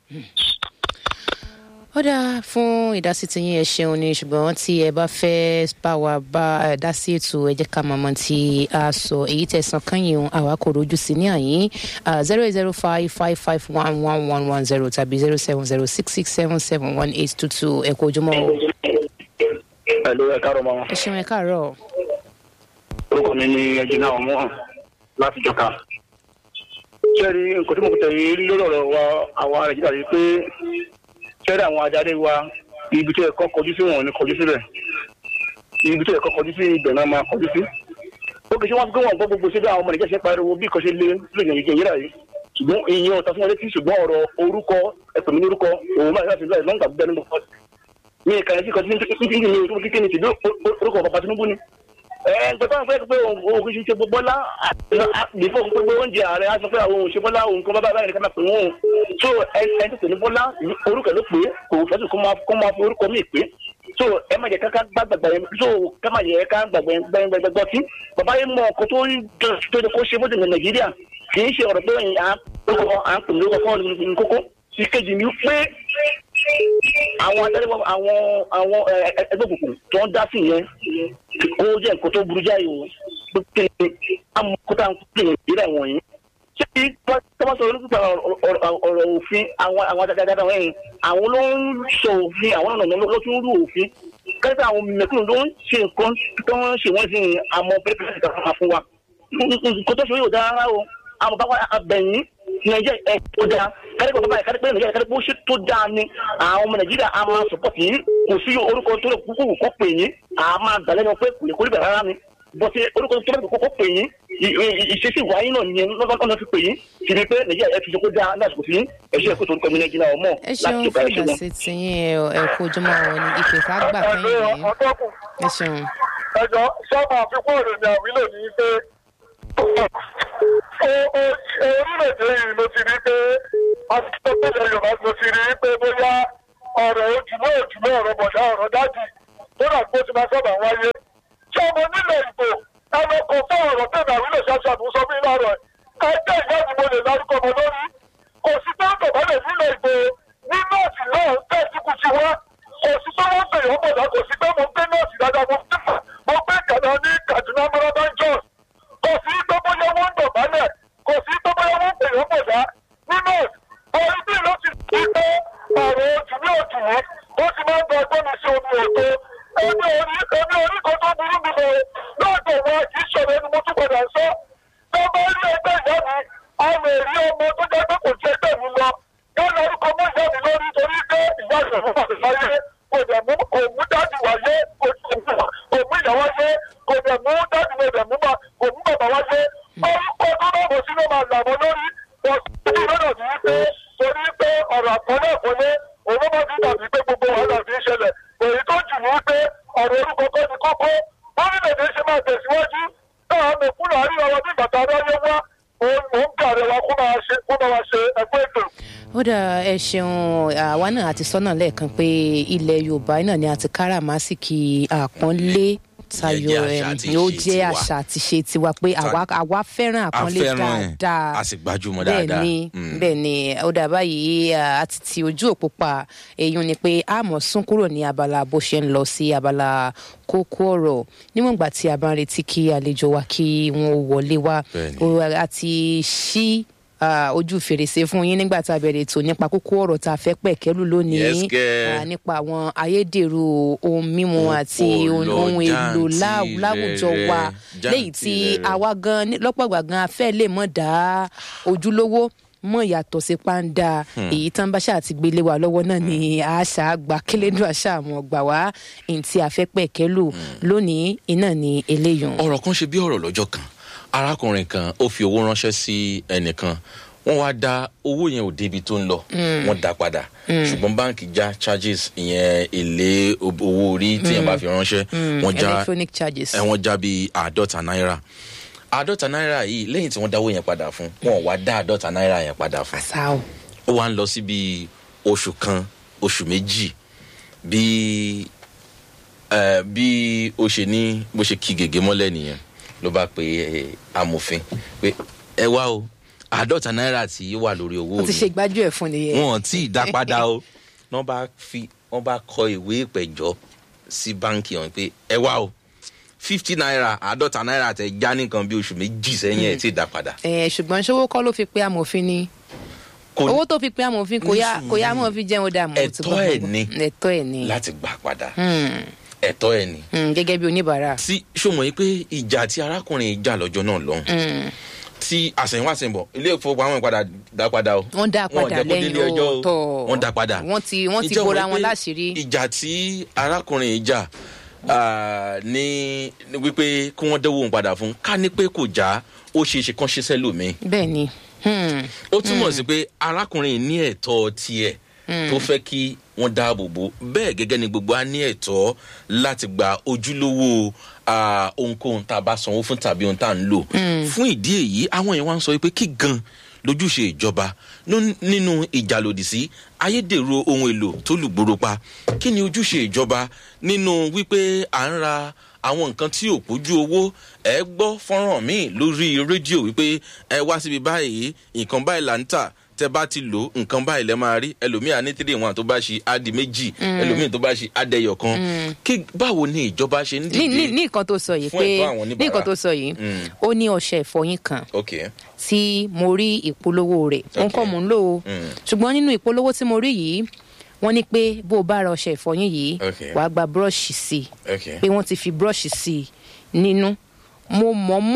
ó dáa fún ìdásí ti yín ẹ ṣeun ni ṣùgbọ́n tí ẹ bá fẹ́ bá wa bá ẹ dá sí ètò ẹ jẹ́ ká mọ̀mọ́ tí a sọ èyí tẹ̀sán kányìn àwa kò rojú sí ní àyín zero eight zero five five five one one one one zero tàbí zero seven zero six six seven seven one eight two two ẹ kó ojúmọ́ o pẹ̀lú ẹ̀ka rọ̀ mọ́ ẹ ṣeun ẹ káàárọ̀ orúkọ mi ni ẹjìnà ọmọ láti jọka sẹ́ẹ̀rí nǹkan tí mo kò tẹ̀lé rí lórí ọ̀rọ̀ wa àwọn nàìjíríà yìí pé sẹ́ẹ̀rí àwọn adarí wa ibi tó yẹ kọ́ kọjú sí wọn ò ní kọjú síbẹ̀ ibi tó yẹ kọ́ kọjú sí ibẹ̀ náà máa kọjú sí. ó kì í ṣe wọn gbé wọn gbọ́ gbogbo síbẹ̀ àwọn ọmọ nàìjíríà ṣe ń pariwo bí ìkọ́ṣe lé lóyún nàìjíríà yìí ṣùgbọ́n ìyẹn ọ̀tá fún wọn létí ṣùgbọ́n ọ̀rọ̀ orúkọ ẹ̀pẹ̀ mi ní orúkọ òun máa láti láì lọ́ngbà bẹ́ẹ̀ nínú ọ̀pọ̀ mi ìkànnì sí kan tí ní ní ní kíkẹ́ ní tìbí orúkọ bàbá tinubu ni ẹ gbẹ̀tọ́ àwọn fẹ́ pé òun kì í ṣe gbogbo bọ́lá bífọ̀ pé pé oúnjẹ ààrẹ á sọ pé àwọn òun ṣe bọ́lá òun kan bábá báyìí ká máa pè wọ́n so ẹ ẹ ti pè ní bọ́lá orúkọ ló pé kò fẹ́ sùn kó máa fi orúkọ míì pé so ẹ má jẹ ká ká gbàgbà yẹn so ká má jẹ ká gbàgbà yẹn gbẹgbẹgbẹ tí bàbá yẹn mọ ọkọ tó tó tó kó ṣe fún ìdìbò nàìjíríà kì í ṣe ọ̀rọ̀ pé à ń pè ní orúkọ fún ọ̀nà kókó ìkejì ni pé àwọn adarí àwọn àwọn ẹgbẹ́ òkùnkùn tó ń dá sí yẹn ó jẹ́ nǹkan tó burú jáì o pé amúkútà ń pè ìrẹ̀ wọ̀nyí. ṣé kí tọ́wọ́ sọ olùkúta ọ̀rọ̀ òfin àwọn àwọn adájọ́ wọ̀nyí àwọn ló ń sọ òfin àwọn ọ̀nà ló tún rú òfin kẹ́sì àwọn mẹ̀kúnnù ló ń ṣe nǹkan tó ń ṣe wọ́n sí àmọ́ pẹ́ẹ́pẹ́ẹ́sì kan fún wa. nǹkan tó ṣe yóò dára o àmọ́ bá wà abẹ̀yìn nàìjíríà ẹ̀ tó dáa kárípọ̀ bàbá yìí kárípọ̀ nàìjíríà kárípọ̀ ṣe tó dáa ni àwọn ọmọ nàìjíríà a máa sọpọ́tì yìí kò sí orúkọ tó lè kúkú kó pè yín a máa gbà lẹ́nu pé kò lè kórìbẹ̀ rárá ni bọ́sẹ̀ orúkọ tó lè kókó pè yín i- i- ìṣesí ìwà yín náà nìyẹn lọ́nà fi pè yín fi ni pé nàìjíríà ẹ fi ṣe kó dáa lásìkò sí ẹṣẹ́ ẹ̀kọ́ tó ń pẹ̀lú nàìjíríà ọmọ ẹ ṣeun láti ọ̀gá fún ẹ̀ṣẹ̀ wọn. ìdásí tiyín ẹ ẹ kó ojúmọ́ wọn ní ìpè tá a gbà kẹ́yìn ẹ̀lú yìí ọ̀tọ́kùn ẹ ṣeun. ẹjọ́ sábà àfikún ọ̀rọ̀ ni àwílò ní pé orílẹ̀-èdè yìí ló ti rí pé àtúntò yorùbá ló ti rí pé bóyá ọ̀rọ̀ ojúmọ́ ojúmọ́ ọ̀rọ̀ bọ̀dá ọ̀rọ̀ dájì tó dà pé ó ti máa sábà wáyé. tí ọmọ nílẹ̀ ìbò ẹnu kò fún ọ̀rọ̀ tẹ̀lé àwílò ṣàṣàbù sọ fún ilé ọ̀rọ̀ ẹgbẹ́ ìyá mi mo lè lárúkọ ọmọ lórí kò sí tó ń tọ̀bálẹ̀ nílẹ̀ ìbò ní nọ́ọ̀sì náà tẹ̀síkù sí wa kò sí tó wọ́n pè wọ́n bọ̀dá kò sí pé mo gbé nọ́ọ̀sì dáadáa mo gbé mo gbé kàdá ní kaduna marathon jos kò sí tó bóyá wọ́n ń dọ̀bálẹ̀ kò sí tó bóyá wọ́n pè wọ́n bọ̀dá ní nọ́ọ̀sì orí bí ló ti fi pé ọ̀rọ̀ ojú ní òjò yìí ó ti máa ń gba ọgbọ́n mi sí omi òtó ẹni orí ẹni orí kan tó burú mi lọ lọ́dọ̀ wọn kì í ṣọ̀rọ̀ ẹni mo tún padà sọ tó bá rí ẹgbẹ́ ìyá mi a lè rí ọmọ tó jẹ́ pé kò jẹ́ ẹgbẹ́ mi lọ yálà orúkọ mọ́ ìyá mi lórí torí pé ìyá ìṣẹ̀fún pàṣẹ láyé kò dẹ̀ mú kò mú dájú wáyé kò kò mú ìyá wáyé kò dẹ̀ mú dájú mo dẹ̀ mú bá kò mú bàbá wáyé orúkọ tó bá bọ̀ sínú máa là mọ́ lórí bọ̀ sí lọ́nà ní pé torí pé ọ̀rọ̀ àkọlé àkọlé òun bá ti dàbí pé gbogbo wàhálà fi ń ṣẹlẹ̀ èyí tó jù ní pé ọ̀rọ̀ orúkọ kọ́ ni kókó orílẹ̀-èdè ṣe máa tẹ̀síwájú náà mẹ̀kúnnù àríwá wa bí bàtà aráyé wá òun mò ń gàrẹ́ wa kó máa ṣe kó máa ṣe ẹgbẹ́ ètò. ó dà ẹ ṣeun àwa náà àti sọ́nà lẹ́ẹ̀kan pé ilẹ̀ yorùbá náà ni àti káràmásìkì àpọ́nlé tayọ Jẹ́ àṣà ẹ̀ àti ni ó ìṣe jẹ́ tiwa. àṣà àti ṣe tiwa pé àwa àwa fẹ́ràn a àpọ́nlé fẹ́ràn ẹ̀ dáadáa a sì gbajúmọ̀ bẹ́ẹ̀ dáadáa ni Mm. bẹ́ẹ̀ ni ó dà báyìí à, àti ti ojú òpó pa èyí ni pé a mọ̀ sún kúrò ní abala bó ṣe ń lọ sí abala kókó ọ̀rọ̀ níwọ̀n ìgbà tí a bá ń retí kí àlejò wa kí wọ́n wọlé wá Bẹ́ẹ̀ ni. Ó- a ti ṣí ah, ojú fèrèsé fún yín nígbà tá a bẹ̀rẹ̀ ètò nípa kókó ọ̀rọ̀ tá a fẹ́ pẹ̀kẹ́lù lónìí Yes, girl. Ah, nípa àwọn ayédèrú ohun mímu Ó àti pọ̀ ohun lọ ohun èlò lá- jàǹtìrẹrẹ, láwùjọ wa léyìí tí jàǹtìrẹrẹ. àwa gan ní- lọ́pọ̀ ìgbà gan afẹ́ lè mọ̀ dá ojúlówó mọ̀ yàtọ̀ sí pàǹdà èyí tán bá ṣáà ti gbélé wa lọ́wọ́ náà ni àṣà àgbà kílódé àṣà àmọ́ gbà wá èyí tí a fẹ́ pẹ̀kẹ́lù lónìí iná ni eléyìí. ọ̀rọ̀ kan ṣe bí ọ̀rọ̀ lọ́jọ́ kan arákùnrin kan ó fi owó ránṣẹ́ sí ẹnìkan wọ́n wá dá owó yẹn ò débi tó ń lọ wọ́n dá padà ṣùgbọ́n báǹkì já charges ìyẹn èlé owó orí tí yẹn bá fi ránṣẹ́ wọ́n já electronic charges. ẹ wọ́n já bíi àádọ́ta náírà àádọ́ta náírà yìí lẹ́yìn tí wọ́n dáwó yẹn padà fún wọn ò wá dá àádọ́ta náírà yẹn padà fún àṣà o. ó wá ń lọ sí bíi oṣù kan oṣù méjì bí ẹ bí ó ṣe ní bó ṣe kí gègé mọ́lẹ̀ nìyẹn ló bá pe ẹ, amòfin pé ẹ wá o àádọ́ta náírà tí wà lórí owó wọ́n ti ṣe mi gbájú ẹ̀ fún nìyẹn. wọn ò tí ì dá padà o wọ́n bá fi wọ́n bá kọ ìwé ìpẹ̀jọ́ sí báǹkì ọ̀hún pé ẹ wá o fifty naira àádọ́ta náírà tẹ já nìkan bí oṣù méjì sẹ́yìn ẹ̀ tí ì dá padà. ẹ ṣùgbọ́n ṣówó kọ́ ló fi pe amòfin ni Kò ní- owó tó fi pe amòfin kò yá kò yá mọ̀ fi jẹun dà mọ́. Ẹ̀tọ́ ẹ̀ ni. ẹ̀tọ́ ẹ̀ ni láti gbà padà Hmm, ẹ̀tọ́ ẹ̀ ni. hmm, gẹ́gẹ́ bí oníbàárà. tí ṣòmọ̀ yìí pé ìjà tí arákùnrin yìí jà lọ́jọ́ náà lọ́hùn Hmm, tí àsẹ̀yìnwá àsẹ̀yìnbọ̀ ilé ìfowópamọ́ padà dá padà o. wọ́n dá Wọn ò padà jẹ́ kó lẹ́yìn délé ẹjọ́ o. ọ̀tọ̀ wọ́n dá padà. wọ́n ti wọ́n ti Ìjọ bora mọ̀ wọn pé láṣìírí. ìjà tí arákùnrin yìí jà ah, ní ní wípé kí wọ́n dẹ́wọ́ òun padà fún ká ní pé kò já ó ṣe é ṣe kán ṣe sẹ́lòmíì bẹ́ẹ̀ ni Hmm, ó túmọ̀ sí pé arákùnrin yìí ní ẹ̀tọ́ tiẹ̀ tó fẹ́ kí wọ́n dáàbò bò bẹ́ẹ̀ gẹ́gẹ́ ni gbogbo á ní ẹ̀tọ́ láti gba ojúlówó ah, ohunkóhun tá a bá sanwó fún tàbí ohun tá a ń lò fún ìdí èyí àwọn èèyàn wá ń sọ pé kí gan lójúṣe ìjọba nú- nínú ìjà lòdì sí ayédèrú ohun èlò tó lùgbòrò pa kí ni ojúṣe ìjọba nínú wípé à ń ra àwọn nǹkan tí ò pójú owó ẹ gbọ́ fọ́nrán míì lórí rédíò wípé ẹ wá síbi báyìí nǹkan báyìí là ń tà tẹ bá ti lò nǹkan báyìí lẹ máa rí ẹlòmíà ní three one tó bá ṣe á di méjì ẹlòmíì tó bá ṣe á dẹyọ kan kí báwo ni ìjọba ṣe ń ní ní dìde ní nǹkan tó sọ yìí fún pé ẹ̀tọ́ àwọn ní oníbàárà. nǹkan tó sọ yìí Mm. ó ní ọṣẹ ìfọyín kan ok tí mo rí ìpolówó rẹ̀ òun kọ́ mò ń lò ó Mm. ṣùgbọ́n nínú ìpolówó tí mo rí yìí wọ́n ní pé bó o bá ra ọṣẹ ìfọyín yìí Okay. wàá gba búrọ́ọ̀ṣì sí i ok pé wọ́n ti fi búrọ́ọ̀ṣì sí i nínú mo mọ̀ọ́mọ̀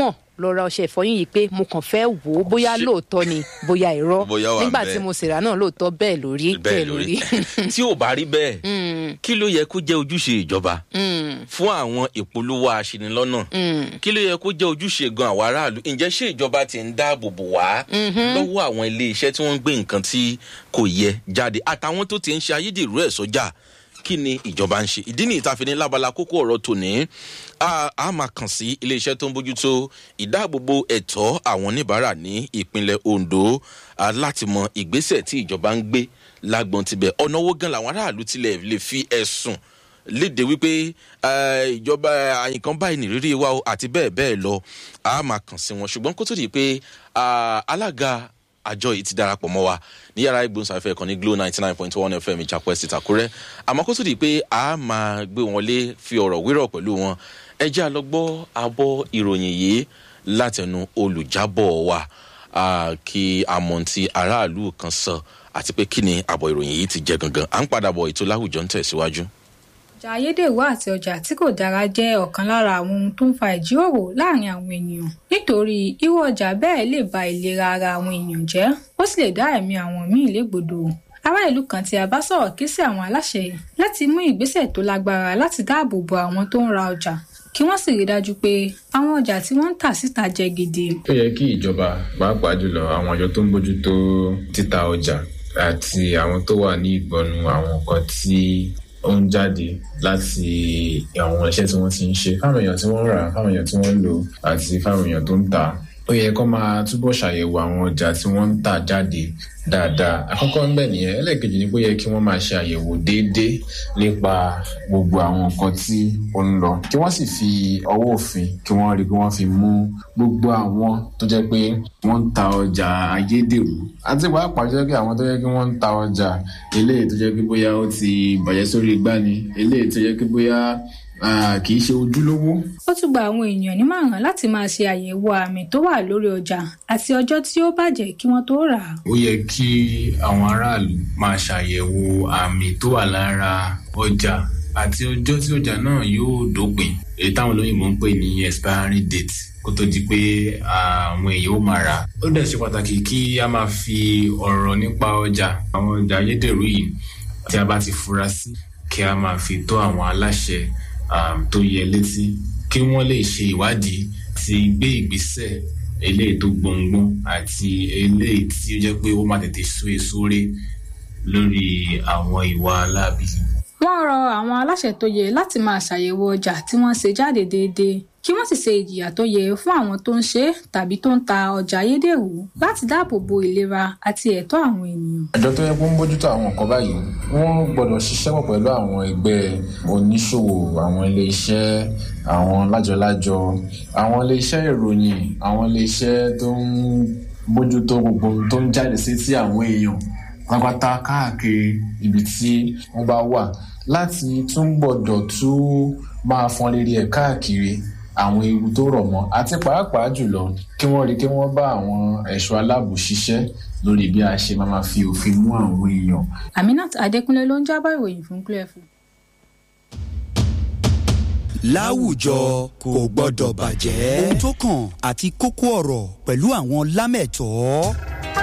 lọ ra ọṣẹ ìfọyín yìí pé mo kàn fẹ́ wò ó bóyá Ṣé- lóòótọ́ ni bóyá irọ́ Bóyá wà nígbà bẹ́ẹ̀. tí mo sì rà náà lóòótọ́ bẹ́ẹ̀ lórí bẹ́ẹ̀ lórí tí ò bá rí bẹ́ẹ̀ kí ló yẹ kó jẹ́ ojúṣe ìjọba fún àwọn ìpolówó aṣinilọ́nà kí ló yẹ kó jẹ́ ojúṣe gan àwọn aráàlú ǹjẹ́ ṣé ìjọba ti ń dáàbò bò wá lọ́wọ́ àwọn ilé iṣẹ́ tí wọ́n ń gbé nǹkan tí kò yẹ jáde àtàwọn tó ti ń ṣe ayédèrú ẹ̀ sọ́jà kí ni ìjọba ń ṣe ìdí ní ìtafini lábala kókó ọ̀rọ̀ tòní a a máa kàn sí iléeṣẹ́ tó ń bójútó ìdáàbòbò ẹ̀tọ́ àwọn oníbàárà ní ìpínlẹ̀ ondo a, láti mọ ìgbésẹ̀ tí ìjọba ń gbé lágbọn tibẹ̀ ọ̀nà owó gan làwọn aráàlú tilẹ̀ lè fi ẹ̀sùn léde wípé eh, ìjọba àyìnkan báyìí nìrírí wa o àti bẹ́ẹ̀ bẹ́ẹ̀ lọ a máa kàn sí wọn ṣùgbọ́n kó tó di pé ah, alága àjọ yìí ti darapọ̀ mọ́ wa ní yàrá ìgbóhùnsáfẹ́ kan ní glo ninety nine point one fm ìjàpọ̀ ẹ̀sìn ìtàkùrẹ́ àmọ́ kó tó di pé a máa gbé wọn lé fi ọ̀rọ̀ wérọ̀ pẹ̀lú wọn ẹ jẹ́ àlọ́gbọ́ abọ́ ìròyìn yìí látẹnu olùjábọ̀ wa ah, kí amọ̀ntì aráàlú kan sọ àti pé kí ni àbọ̀ ìròyìn yìí ti jẹ́ gangan à ń padà bọ̀ ètò láwùjọ ń tẹ̀síwájú. ọjà ayédèrú àti ọjà tí kò dára jẹ́ ọ̀kan lára àwọn ohun tó ń fa ìjíròrò láàrin àwọn ènìyàn nítorí irú ọjà bẹ́ẹ̀ lè ba ìlera ara àwọn èèyàn jẹ́ ó sì lè dá ẹ̀mí àwọn míì légbodò ará ìlú kan tí a bá sọ̀rọ̀ ké sí àwọn aláṣẹ láti mú ìgbésẹ̀ tó lágbára láti dáàbò bo àwọn tó ń ra ọjà kí wọ́n sì rí dájú pé àwọn ọjà tí wọ́n ń tà síta jẹ́ gidi. ó yẹ kí ìjọba pàápàá jùlọ àwọn àjọ tó ń bójútó títa ọjà àti àwọn tó wà ní ìgbọnu àwọn nǹkan tí ó ń jáde láti àwọn iṣẹ́ tí wọ́n ti ń ṣe fáwọn èèyàn tí wọ́n ń rà fáwọn èèyàn tí wọ́n ń lò àti fáwọn èèyàn tó ń tà á. ó yẹ kó máa túbọ̀ ṣàyẹ̀wò àwọn ọjà tí wọ́n ń tà jáde dáadáa àkọ́kọ́ ńbẹ̀ nìyẹn ẹlẹ́ẹ̀kejì ni pé ó yẹ kí wọ́n máa ṣe àyẹ̀wò déédéé nípa gbogbo àwọn nǹkan tí ó ń lọ kí wọ́n sì fi ọwọ́ òfin kí wọ́n rí i pé wọ́n fi mú gbogbo àwọn tó jẹ́ pé wọ́n ń ta ọjà ayédèrú àti pàápàá jẹ́ pé àwọn tó jẹ́ pé wọ́n ń ta ọjà eléyìí tó jẹ́ pé bóyá ó ti bàjẹ́ sórí igbá ni eléyìí tó jẹ́ pé bóyá ah, kì í ṣe ojúlówó ó tún gba àwọn èèyàn nímọ̀ràn láti máa ṣe àyẹ̀wò àmì tó wà lórí ọjà àti ọjọ́ tí ó bàjẹ́ kí wọ́n tó rà á. ó yẹ kí àwọn aráàlú máa ṣàyẹ̀wò àmì tó wà lára ọjà àti ọjọ́ tí ọjà náà yóò dópin èyí táwọn olóyìnbó ń pè ní expiry date kó tó di pé àwọn èèyàn ó máa rà. ó dẹ̀ ṣe pàtàkì kí a máa fi ọ̀rọ̀ nípa ọjà àwọn ọjà ayédèrú yìí tí a bá ti fura sí kí a máa fi tó àwọn aláṣẹ um, tó yẹ létí kí wọ́n lè ṣe ìwádìí ti gbé ìgbésẹ̀ eléyìí tó gbọ̀ngbọ̀n àti eléyìí tí ó jẹ́ pé ó máa tètè so èso ré lórí àwọn ìwà aláàbí. wọ́n rọ àwọn aláṣẹ tó yẹ láti máa ṣàyẹ̀wò ọjà tí wọ́n ṣe jáde déédéé kí wọ́n sì ṣe ìjìyà tó yẹ fún àwọn tó ń ṣe é tàbí tó ń ta ọjà ayédèrú láti dáàbò bo ìlera àti ẹ̀tọ́ àwọn ènìyàn. àjọ tó yẹ kó ń bójútó àwọn nǹkan báyìí wọ́n gbọ́dọ̀ ṣiṣẹ́ pọ̀ pẹ̀lú àwọn ẹgbẹ́ oníṣòwò àwọn iléeṣẹ́ àwọn lájọlájọ àwọn iléeṣẹ́ ìròyìn àwọn iléeṣẹ́ tó ń bójútó gbogbo ohun tó ń jáde sí tí àwọn èèyàn pátápátá káàkiri ibi tí wọ́n bá wà láti tún gbọ́dọ̀ tún máa fọn rere ẹ̀ káàkiri àwọn ewu tó rọ̀ mọ́ àti pàápàá jùlọ kí wọ́n rí kí wọ́n bá àwọn ẹ̀ṣọ́ aláàbò ṣiṣẹ́ lórí bí a ṣe máa ma fi òfin mú àwọn èèyàn. aminat adékúnlé ló ń jábọ̀ ìròyìn fún clear fún. láwùjọ kò gbọdọ̀ bàjẹ́. ohun tó kàn àti kókó ọ̀rọ̀ pẹ̀lú àwọn lámẹ̀tọ́.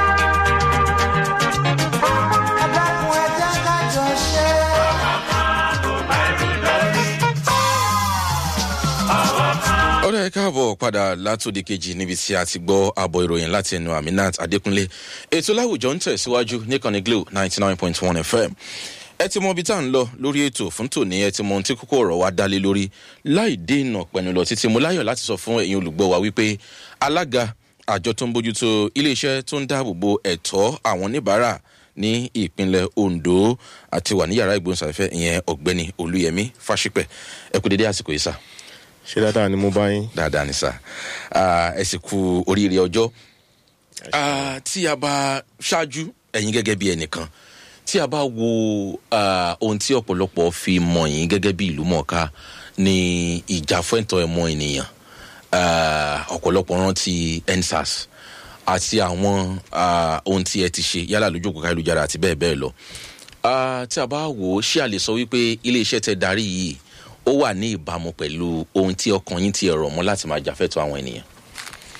ọ̀rẹ́ ẹ káàbọ̀ padà látòdì kejì níbi tí a ti gbọ́ àbọ̀ ìròyìn láti ẹnu aminat adékúnlé ètò láwùjọ ń tẹ̀síwájú níkànnì glo ninety nine point one fm ẹ ti mọ ibi tá à ń lọ lórí ètò fún tòní ẹ ti mọ ohun tí kókó ọ̀rọ̀ wa dálé lórí láì dènà pẹ̀lú lọ títí mo láyọ̀ láti sọ fún ẹ̀yin olùgbọ́ wa wípé alága àjọ tó ń bójútó iléeṣẹ́ tó ń dáàbò bo ẹ̀tọ́ àwọn oníbàárà ní ìpínlẹ̀ ondo àti wà ní yàrá ìgbóhùnsáfẹ́ ìyẹn ọ̀gbẹ́ni olúyẹmí fáṣípẹ̀ ẹ kú dédé àsìkò yìí sá ṣe dáadáa ni mo bá yín. dáadáa ni sá ẹ sì kú oríire ọjọ́ Ah, tí a bá ṣáájú ẹ̀yin gẹ́gẹ́ bí ẹnìkan tí a bá wo ah, ohun tí ọ̀pọ̀lọpọ̀ fi mọ̀ yín gẹ́gẹ́ bí ìlú mọ̀ọ́ká ní ìjà fẹ́ǹtọ́ ẹ̀mọ́ ènìyàn Ah, ọ̀pọ̀lọpọ̀ rántí ensars àti àwọn ah, ohun tí ẹ ti ṣe yálà lójú òkú káyélujára àti bẹ́ẹ̀ bẹ́ẹ̀ lọ Ah, tí a bá wò ó ṣé a lè sọ wípé iléeṣẹ́ tẹ darí yìí ó wà ní ìbámu pẹ̀lú ohun tí ọkàn yín ti ẹ̀rọ mọ́ láti máa jàfẹ́tọ̀ àwọn ènìyàn.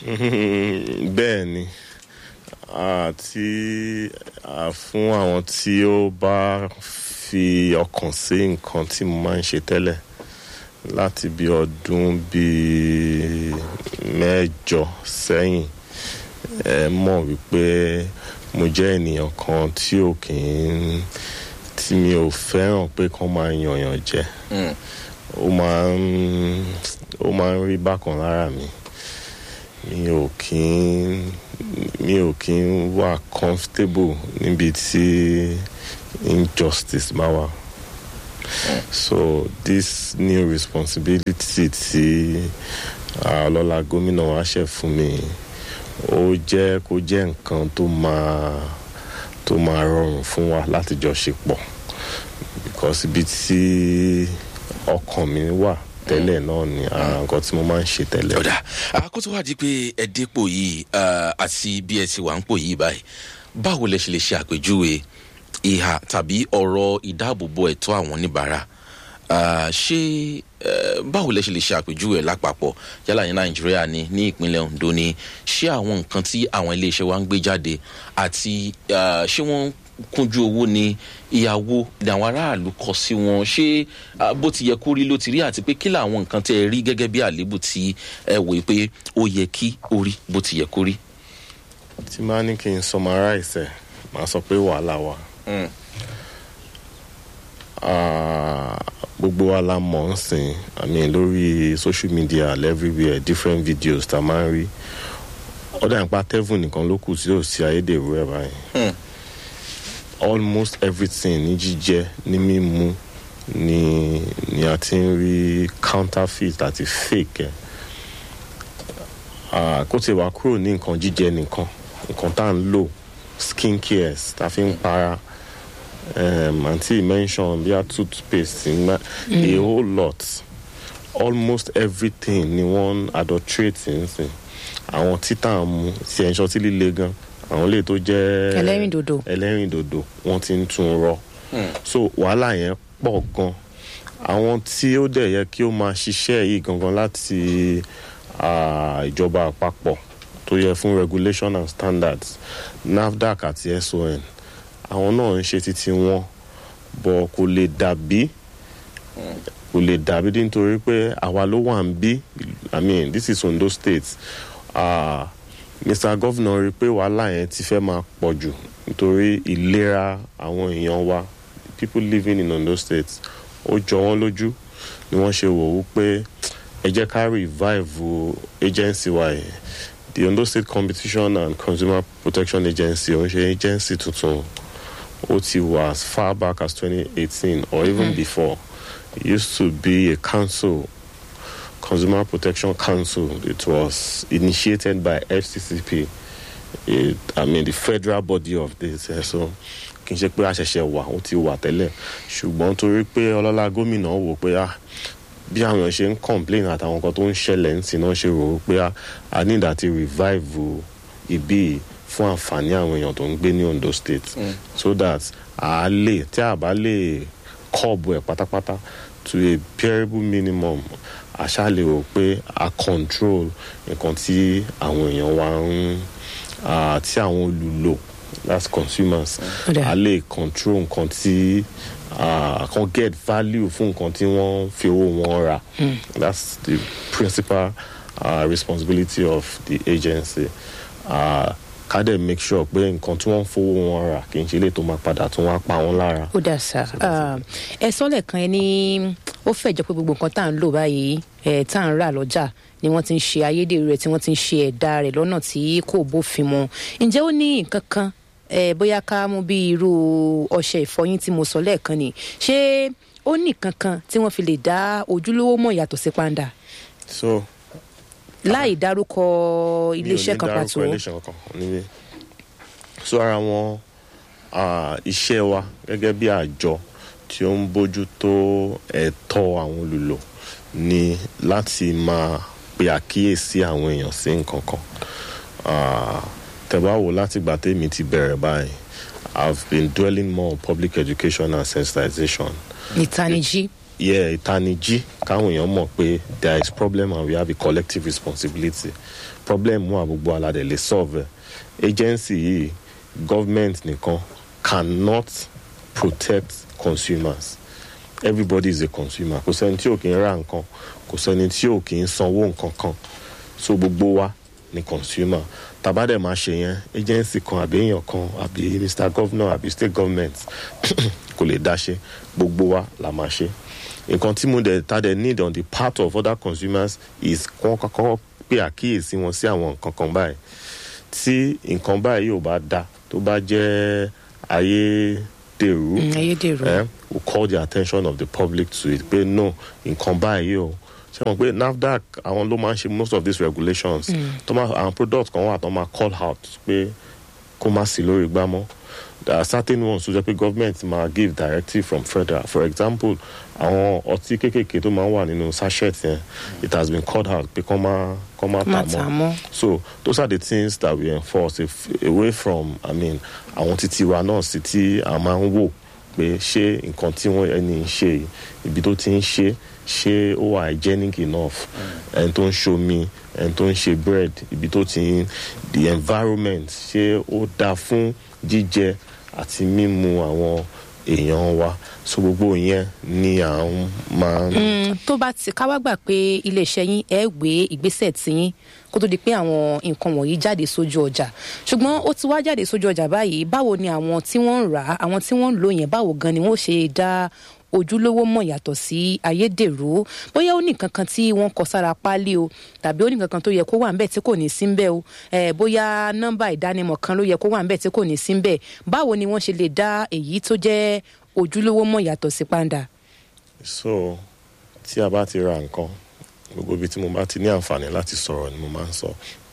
bẹ́ẹ̀ ni àti à, fún àwọn tí ó bá fi ọkàn sí nǹkan tí mo máa ń ṣe tẹ́lẹ̀ láti bí ọdún bíi mẹ́jọ sẹ́yìn ẹ mọ̀ wípé mo jẹ́ ènìyàn kan tí ò kì í tí mi ò fẹ́ràn pé kán máa yànyàn jẹ ó máa ń ó máa ń rí bákan lára mi mi ò kí ń mi ò kí ń wà comfortable níbi tí injustice bá wà so this new responsibility tí ah, ọlọ́lá gómìnà wa ṣe fún mi ó jẹ́ kó jẹ́ nǹkan tó máa tó máa rọrùn fún wa láti jọ ṣe pọ̀ because ibi tí ọkàn mi wà tẹ́lẹ̀ náà ni ara nǹkan tí mo máa ń ṣe tẹ́lẹ̀. ọ̀dà àkótó wá di pé ẹ dépò yìí ah, àti bí ẹ ti wà ń pò yìí báyìí báwo lẹ ṣe lè ṣe àpèjúwe ìhà tàbí ọ̀rọ̀ ìdáàbòbò ẹ̀tọ́ àwọn oníbàárà Ah, ṣé eh, báwo lẹ ṣe lè ṣe àpèjúwe ẹ̀ lápapọ̀ yálà ní nàìjíríà ni ní ìpínlẹ̀ ondo ni ṣé àwọn nǹkan tí àwọn iléeṣẹ́ wa ń gbé jáde àti ah, ṣé wọ́n kúnjú owó ni ìyàwó ni àwọn aráàlú kọ sí wọn ṣé ah, bó ti yẹ kó rí ló ti rí àti pé kí làwọn nǹkan tẹ ẹ rí gẹ́gẹ́ bí àléébù tí ẹ wòye pé ó yẹ kí ó rí bó ti yẹ kó rí. tí máa ní kí n summarize ẹ̀ máa sọ pé wàhálà wà. Ah, gbogbo wa la mọ̀ ń sìn i mean lórí social media everywhere different videos tá a máa ń rí ọ̀dà ìpa tẹ́fù nìkan ló kù tí yóò sí ayédèrú ẹ̀ báyìí almost everything ní jíjẹ ní mímu ni ni a ti ń rí counterfeit àti fake ẹ̀ Ah, kó tiẹ̀ wá kúrò ní nǹkan jíjẹ nìkan nǹkan tá à ń lò skin cares tá a fi ń para um, aunty mention bí a toothpaste ngba a whole lot almost everything ni wọ́n adulterate nsìn àwọn títà ń mu tí ẹ̀ ń ṣọtí líle gan àwọn lè tó jẹ́ Ẹlẹ́rìndòdò. ẹlẹ́rìndòdò wọ́n ti ń tún rọ so wàhálà yẹn pọ̀ gan àwọn tí ó dẹ̀ yẹ kí ó máa ṣiṣẹ́ yìí gangan láti ah, ìjọba àpapọ̀ tó yẹ fún regulation and standards nafdac àti son àwọn náà ń ṣe títí wọn bọ̀ kò lè dàbí kò lè dàbí nítorí pé àwa ló wà ń bí i mean this is ondo state uh, mr governor rí i pé wàhálà yẹn ti fẹ́ máa pọ̀ jù nítorí ìlera àwọn èèyàn wa people living in ondo state ó jọ wọ́n lójú ni wọ́n ṣe wò ó pé ẹ jẹ́ ká revive agency wa yẹn the ondo state competition and consumer protection agency òun ṣe agency tuntun ó ti wà as far back as 2018 or even Mhm. before it used to be a council consumer protection council it was initiated by fccp it, i mean the federal body of this eh, so kì í ṣe pé àṣẹṣẹ wà ó ti wà tẹ́lẹ̀ ṣùgbọ́n torí pé ọlọ́lá gómìnà wò pé ah bí àwọn èèyàn ṣe ń complain àtàwọn nǹkan tó ń ṣẹlẹ̀ ń sìn náà ṣe rò ó pé ah, a need àti revive ibi yìí fún àǹfààní àwọn èèyàn tó ń gbé ní ondo state so that a lè tí a bá lè kọ́ọ̀bù ẹ̀ pátápátá to a bearable minimum àṣà lè rò pé a control nǹkan tí àwọn èèyàn wa ń ah, tí àwọn olùlò that's consumers Ọ̀dà. a lè control nǹkan tí ah, kan get value fún nǹkan tí wọ́n fi owó wọn rà that's the principal uh, responsibility of the agency uh, ká dẹ̀ make sure pé nǹkan tí wọ́n ń fowó wọn rà kì í ṣe lè tó máa padà tó wá pa wọ́n lára. ó dà sá ẹ sọ́lẹ̀ kan ẹ ní ó fẹ́ jọ pé gbogbo nǹkan tá à ń lò báyìí ẹ tá à ń rà lọ́jà ni wọ́n ti ń ṣe ayédèrú rẹ̀ tí wọ́n ti ń ṣe ẹ̀dá rẹ̀ lọ́nà tí kò bófin mu ǹjẹ́ ó ní nǹkan kan ẹ bóyá ká mú bí irú ọṣẹ ìfọyín tí mo sọ lẹ́ẹ̀kan ni ṣé ó ní nǹkan kan tí wọ́n fi lè dá ojúlówó mọ̀ yàtọ̀ sí pàǹdà so láì dárúkọ iléeṣẹ́ kan mi ò ní pàtó dárúkọ iléeṣẹ́ kankan níbí so ara wọn ah, iṣẹ́ wa gẹ́gẹ́ bí àjọ tí ó ń bójú tó ẹ̀tọ́ àwọn olùlò ni láti máa pe àkíyèsí àwọn èèyàn sí nǹkan kan Ah, tẹ́ bá wò láti gbà tèmi ti bẹ̀rẹ̀ báyìí I've been dwelling more on public education and sensitization ìtanijí yẹ ìtanijí káwọn èèyàn mọ̀ pé there is problem and we have a collective responsibility problem wà gbogbo aládẹ lè solve ẹ̀. agency yìí government nìkan cannot protect consumers everybody is a consumer kò sẹ́ni tí ò kì í ra nǹkan kò sẹ́ni tí ò kì í sanwó nǹkan kan so gbogbo wa ni consumer tàbádẹ̀ máa ṣe yẹn agency kan àbí èèyàn kan àbí mr governor àbí state government kò lè dá ṣe gbogbo wa la máa ṣe nǹkan tí mo dẹ̀ ta dẹ̀ need on the part of other consumers is kọ́ kọ́kọ́ pé àkíyèsí wọn sí àwọn nǹkan kan báyìí tí nǹkan báyìí ò bá da tó bá jẹ́ ayédèrú Mm, ayédèrú. eh, will call the attention of the public to it pé no nǹkan báyìí o ṣe mọ̀ pé nafdac àwọn ló máa ń ṣe most of these regulations tó máa àwọn products kan wà tó máa call out pé kó má sí lórí igbá mọ́ there are certain ones tó jẹ́ pé government máa give directive from federal for example àwọn ọtí kéékèèké tó máa ń wà nínú sachet yẹn it has been called out pé kọ́ máa kọ́ máa Má tà tà mọ́ mọ́. so those are the things that we enforce if, away from i mean àwọn títí wa náà sí tí a máa ń wò pé ṣé nǹkan tí wọ́n ẹni ń ṣe yìí, ibi tó ti ń ṣe ṣé ó wà hygienic enough ẹni tó ń ṣomi ẹni tó ń ṣe bread ibi tó ti ń the environment ṣé ó dáa fún jíjẹ àti mímu àwọn èèyàn wa so gbogbo yẹn ni à ń máa ń. Mm, tó bá ti ká wá gbà pé iléeṣẹ́ yín ẹ gbé ìgbésẹ̀ tiyín kó tó di pé àwọn nǹkan wọ̀nyí jáde sójú ọjà ṣùgbọ́n ó ti wá jáde sójú ọjà báyìí báwo ni àwọn tí wọ́n ń rà á àwọn tí wọ́n ń lò yẹn báwo gan ni wọ́n ṣe dá ojúlówó mọ̀ yàtọ̀ sí ayédèrú bóyá ó ní nǹkan kan tí wọ́n kọ sára páálí o tàbí ó ní nǹkan kan tó yẹ kó wà ńbẹ̀ tí kò ní sí ńbẹ̀ o eh, bóyá nọ́mbà ìdánimọ̀ kan ló yẹ kó wà ńbẹ̀ tí kò ní sí ńbẹ̀ báwo ni wọ́n ṣe lè dá èyí tó jẹ́ ojúlówó mọ̀ yàtọ̀ sí pàǹdà. so tí a bá ti ra nǹkan gbogbo ibi tí mo bá ti ní àǹfààní láti sọ̀rọ̀ ni mo máa ń sọ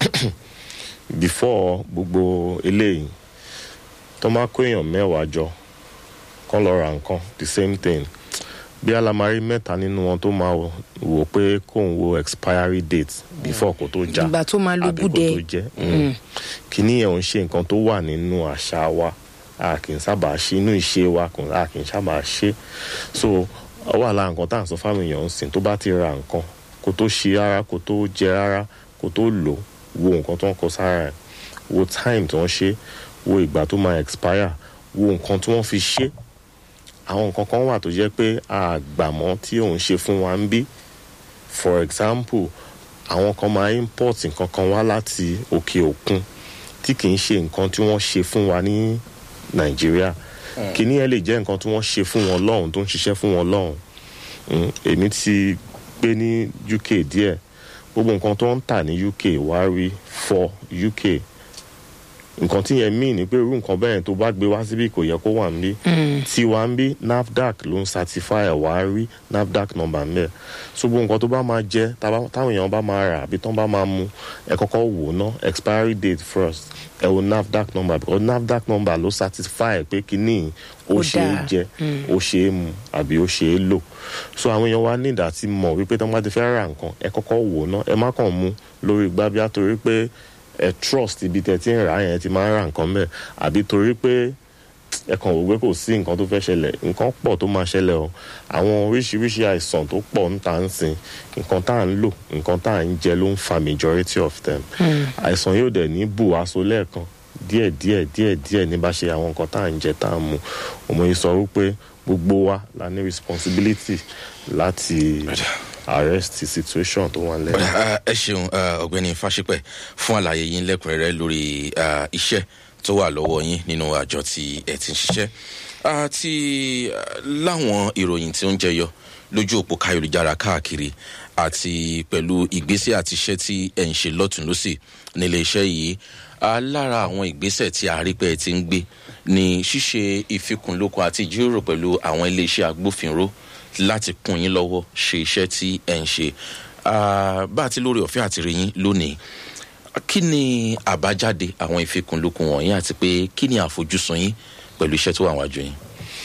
before gbogbo eléyìí tó máa kó èèyàn mẹ́wàá jọ kán lọ ra nǹkan the same thing bí alamari mẹ́ta nínú wọn tó máa wò- wò pé kóun wo expiry date before kó tó já Ìgbà tó máa àbí kó lúgúdẹ. tó jẹ́ Mm. kìíní yẹn ò ń ṣe nǹkan tó wà nínú àṣà wa a kì í sábà ṣe inú ìṣe wa kò a kì í sábà ṣe so ó wà lára nǹkan tá à ń sọ fáwọn èèyàn ń sìn tó bá ti ra nǹkan kó tó ṣe rárá kó tó jẹ rárá kó tó lò wo nǹkan tó ń kọ sára ẹ̀ wo time tí wọ́n ṣe wo ìgbà tó máa expire wo nǹkan tí wọ́n fi ṣe àwọn nǹkan kan wà tó jẹ́ pé àgbàmọ́ tí òun ṣe fún wa ń bí for example àwọn kan máa import nǹkan kan wá láti òkè òkun tí kì í ṣe nǹkan tí wọ́n ṣe fún wa ní nàìjíríà kìíní ẹ lè jẹ́ nǹkan tí wọ́n ṣe fún wọn lọ́hùn tó ń ṣiṣẹ́ fún wọn lọ́hùn Mm, èmi ti gbé ní uk díẹ̀ gbogbo nǹkan tó ń tà ní uk wá rí for uk nǹkan tí yẹn mean ni pé irú nǹkan bẹ́ẹ̀ tó bá gbé wá síbí kò yẹ kó wà ń bí tí wà ń bí nafdac ló ń certify ẹ̀ wá rí nafdac number ń bẹ̀ so gbogbo nǹkan tó bá máa jẹ́ tábá- táwọn èèyàn bá máa rà àbí tán bá máa mu ẹ kọ́kọ́ wò ná expiry date first ẹ wo nafdac number because nafdac number ló certify pé kíní ó Ó ṣe é dáa. jẹ ó ṣe é mu àbí ó ṣe é lò so àwọn èèyàn wa ní ìdá tí mọ̀ wípé tán bá ti fẹ́ ra nǹkan ẹ kọ́kọ́ wò ná ẹ má kàn mu lórí gbábíà torí pé ẹ trust ibi tẹ ti ń rà á yẹn ti máa ń ra nǹkan bẹ́ẹ̀ àbí torí pé ẹ kàn wò pé kò sí nǹkan tó fẹ́ ṣẹlẹ̀ nǹkan pọ̀ tó máa ṣẹlẹ̀ o àwọn oríṣiríṣi àìsàn tó pọ̀ ń tà ń sìn nǹkan tá à ń lò nǹkan tá à ń jẹ ló ń fa majority of them àìsàn yóò dẹ̀ ní bù aṣọ lẹ́ẹ̀kan díẹ̀ díẹ̀ díẹ̀ díẹ̀ ní bá ṣe àwọn nǹkan tá à ń jẹ tá à ń mu òmò yìí sọ wípé gbogbo wa la ní responsibility láti arrest the situation tó wà lẹ́yìn. Ah, ẹ ṣeun ah, ọ̀gbẹ́ni fáṣípẹ̀ fún àlàyé yín lẹ́kùnrẹ́rẹ́ lórí ah, iṣẹ́ tó wà lọ́wọ́ yín nínú àjọ tí ẹ ti ń ṣiṣẹ́ àti láwọn ìròyìn tí ó ń jẹyọ lójú òpó káyọ̀lùjára káàkiri àti pẹ̀lú ìgbésẹ̀ àti iṣẹ́ tí ẹ̀ ń ṣe lọ́tún lọ́sì nílé iṣẹ́ yìí Ah, lára àwọn ìgbésẹ̀ tí a rí pé ẹ ti ń gbé ní ṣíṣe ìfikùnlukùn àti ìjíròrò pẹ̀lú àwọn iléeṣẹ́ agbófinró láti kún yín lọ́wọ́ ṣe iṣẹ́ tí ẹ̀ ń ṣe Ah, bá a ti lórí ọ̀fẹ́ àti rí yín lónìí kí ni àbájáde àwọn ìfikùnlukùn wọ̀nyí àti pé kí ni àfojúsùn yín pẹ̀lú iṣẹ́ tó wà wájú yín.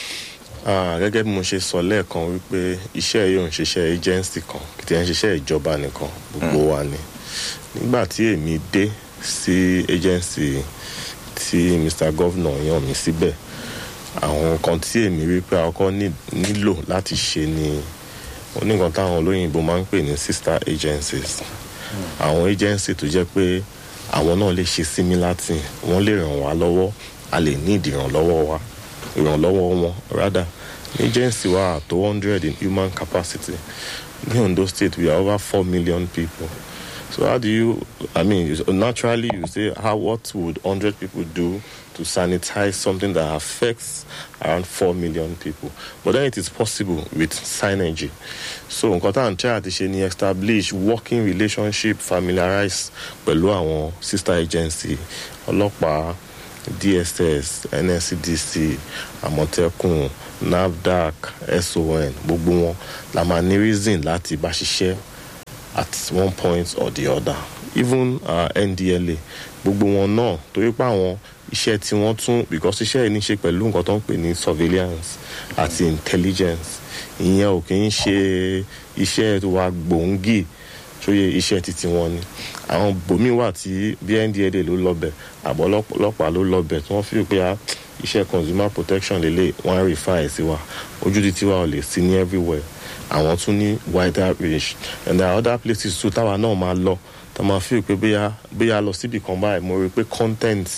Ah, gẹ́gẹ́ bí mo ṣe sọ lẹ́ẹ̀kan wípé iṣẹ́ yìí ò ń ṣiṣẹ́ agency kan kì í ń ṣiṣẹ́ ìjọba nìkan gbogbo wa ni nígbà tí èmi dé sí agency tí mr governor yàn mí síbẹ̀ àwọn nǹkan tí èmi rí pé àkọ́kọ́ ní- nílò láti ṣe ni ó ní nǹkan táwọn olóyìnbó máa ń pè ní sister agencies àwọn agency tó jẹ́ pé àwọn náà lè ṣe similar thing wọ́n lè ràn wá lọ́wọ́ a lè ní ìdìrànlọ́wọ́ wa ìrànlọ́wọ́ wọn rather ní agency wa tó hundred in human capacity ní ondo state we are over four million people so how do you i mean you- naturally you say how what would hundred people do to sanitize something that affects around four million people but then it is possible with synergy so nǹkan tá à ń try àti ṣe ni establish working relationship familiarize pẹ̀lú àwọn sister agency ọlọ́pàá dss nscdc àmọ̀tẹ́kùn nafdac son gbogbo wọn la máa ní reason láti bá ṣiṣẹ́ at one point or the other even uh, ndla gbogbo wọn náà torí pé àwọn iṣẹ́ tí wọ́n tún because iṣẹ́ yìí ní ṣe pẹ̀lú nǹkan tó ń pè ní surveillance àti intelligence ìyẹn ò kì í ṣe iṣẹ́ wa gbòǹgì sóye iṣẹ́ títí wọn ni àwọn bòmí wà tí bí ndla ló lọ́bẹ̀ àbọ̀ ọlọ́pàá ló lọ́bẹ̀ tí wọ́n fi pé ah, iṣẹ́ consumer protection lélẹ̀ wọ́n á refer ẹ̀ sí wa ojú títí wa ò lè sí ní everywhere àwọn tún ní wider range and there are other places too táwa náà máa lọ tá a máa fi pé bóyá bóyá lọ síbi kan báyìí mo rí i pé content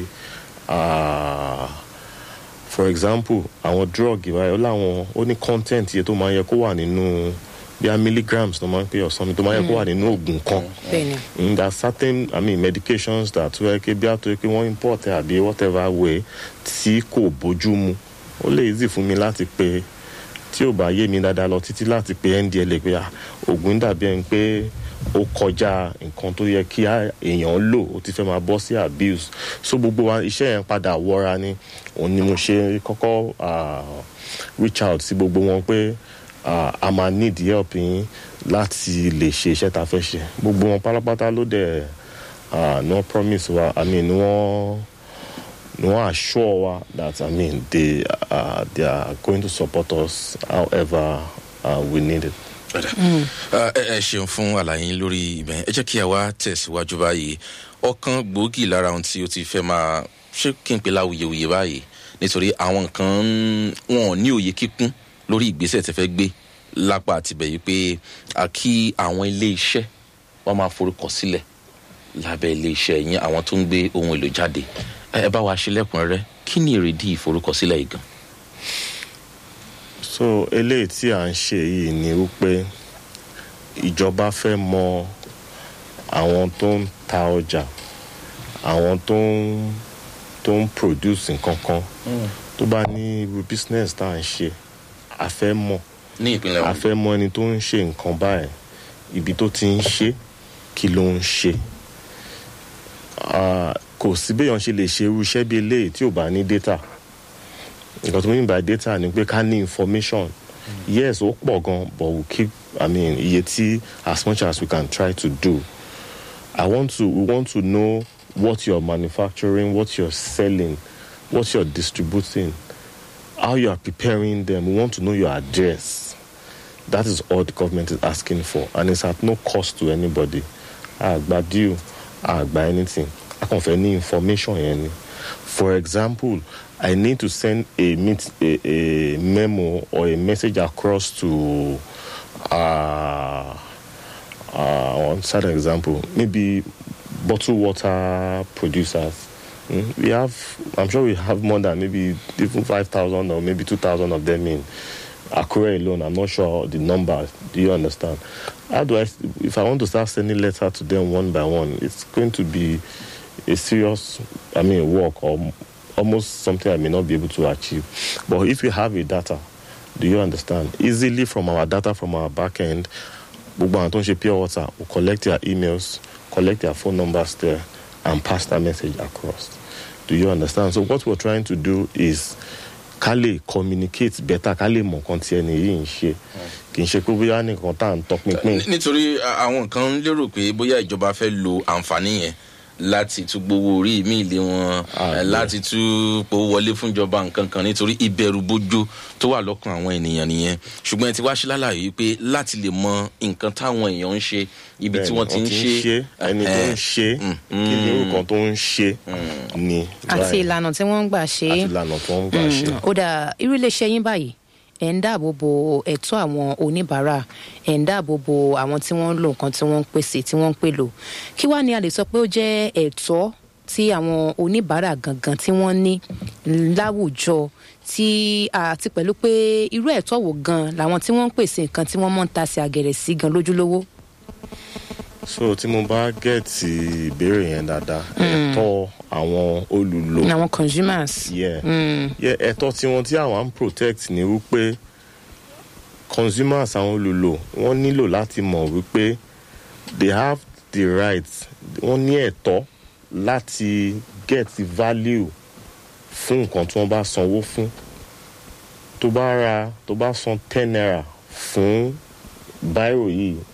ah, for example àwọn drug ìwáyé ó láwọn ó ní content iye tó máa yẹ kó wà nínú bíi milligrams tó máa ń pè ọ̀sán mi tó máa yẹ kó wà nínú oògùn kan bẹ́ẹ̀ni mm, there are certain i mean medications that wẹ́ ké bí àtúwẹ́ pé wọ́n import ẹ̀ àbí whatever way tí kò bójú mu ó lè easy fún mi láti pe tí ò bá yé mi dáadáa lọ títí láti pe ndla pé ah, oògùn dàbí ẹni pé ó kọjá nǹkan tó yẹ kí á- èèyàn lò ó ti fẹ́ máa bọ́ sí abuse so gbogbo wa iṣẹ́ yẹn padà wọra ni òun ni mo ṣe kọ́kọ́ ah, reach out sí gbogbo wọn pé ah, a máa need help yín láti lè ṣe iṣẹ́ tá a fẹ́ ṣe gbogbo wọn pátápátá ló dẹ̀ ah, ní wọ́n promise wa i mean ní wọ́n ní wọ́n assure wa that i mean they, uh, they are going to support us however uh, we need it. Ah, ẹ ẹ ṣeun fún àlàyé yín lórí ibẹ̀ ẹ jẹ́ kí a wá tẹ̀síwájú báyìí ọ̀kan gbòógì lára ohun tí ó ti fẹ́ máa ṣé kí n pè láwuyewuye báyìí nítorí àwọn nǹkan ń- wọn ò ní òye kíkún lórí ìgbésẹ̀ tẹ́ fẹ́ gbé lápá àtibẹ̀ yìí pé a kí àwọn ilé iṣẹ́ wọ́n máa forúkọ sílẹ̀ lábẹ́ ilé iṣẹ́ yín àwọn tó ń gbé ohun èlò jáde ẹ ẹ bá wa ṣe lẹ́kùnrẹ́rẹ́ kí ni èrèdí ìforúkọsílẹ̀ yìí gan. so eléyìí tí à ń ṣe yìí ni wípé ìjọba fẹ́ mọ àwọn tó ń ta ọjà àwọn tó ń tó ń produce nǹkan kan tó bá ní irú business tá à ń ṣe a fẹ́ mọ̀ ní ìpínlẹ̀ a wọn fẹ́ mọ ẹni tó ń ṣe nǹkan báyìí ibi tó ti ń ṣe kí ló ń ṣe Ah, kò sí béèyàn ṣe lè ṣe irú iṣẹ́ bí eléyìí tí ò bá ní data nǹkan tó mean by data ni pé ká ní information yes ó pọ̀ gan but we keep i mean iye tí as much as we can try to do i want to we want to know what you're manufacturing what you're selling what you're distributing how you are preparing them we want to know your address that is all the government is asking for and it's at no cost to anybody àgbà deal àgbà anything a kàn fẹ́ ní information yẹn ni for example i need to send a, meet, a, a memo or a message across to uh, uh, one side example maybe bottled water producers Mm, we have i'm sure we have more than maybe even 5000 or maybe 2000 of them in Akure alone, I'm not sure the number. Do you understand? How do I, if I want to start sending letter to them one by one, it's going to be a serious, I mean, work or almost something I may not be able to achieve. But if we have a data, do you understand? Easily from our data from our back end, gbogbo àwọn tó ń ṣe pure water will collect their emails, collect their phone numbers there, and pass that message across. Do you understand? So what we're trying to do is ká lè communicate better ká lè mọ nǹkan tí ẹni yìí ń ṣe kì í ṣe pé bóyá nìkan tá à ń tọpinpin. Ní- nítorí a- àwọn kan lérò pé bóyá ìjọba fẹ́ lo àǹfààní yẹn láti tún gbowó orí mi ilé wọn Ah, eh, láti tún powó wọlé fún ìjọba nǹkan kan nítorí ìbẹ̀rù bójó tó wà lọ́kàn àwọn ènìyàn nìyẹn ṣùgbọ́n ẹ ti wá ṣe lálàyé pé láti lè mọ nǹkan táwọn èèyàn ń ṣe ibi tí Bẹ́ẹ̀ni, wọ́n ti ń ṣe ẹni tó ń ṣe mm, kí ni orúkọ tó ń ṣe ni àti báyìí. ìlànà tí wọ́n ń gbà ṣe àti é ìlànà tó ń gbà ṣe. ó dà irú iléeṣẹ́ yín báyìí ẹ̀ ń dáàbò bo ẹ̀tọ́ àwọn oníbàárà ẹ̀ ń dáàbò bo àwọn tí wọ́n ń lo nǹkan tí wọ́n ń pèsè tí wọ́n ń pè lò kí wàá ní a lè sọ pé ó jẹ́ ẹ̀tọ́ tí àwọn oníbàárà gangan tí wọ́n ní láwùjọ tí àti pẹ̀lú pé irú ẹ̀tọ́ wo gan làwọn tí wọ́n ń pèsè nǹkan tí wọ́n mọ̀ ń ta sí àgẹ̀rẹ̀ sí gan lójúlówó. so tí mo bá gẹ̀ẹ́tì ìbéèrè yẹn dáadáa ẹ̀tọ́ àwọn olùlò àwọn consumers. yeah. Mm. yeah, ẹ̀tọ́ tiwọn tí àwọn ń protect ni wípé consumers àwọn olùlò wọ́n nílò láti mọ̀ wípé they have the right wọ́n ní ẹ̀tọ́ láti get value fún nǹkan tí wọ́n bá sanwó fún tó bá ra tó bá san ten naira fún báírò yìí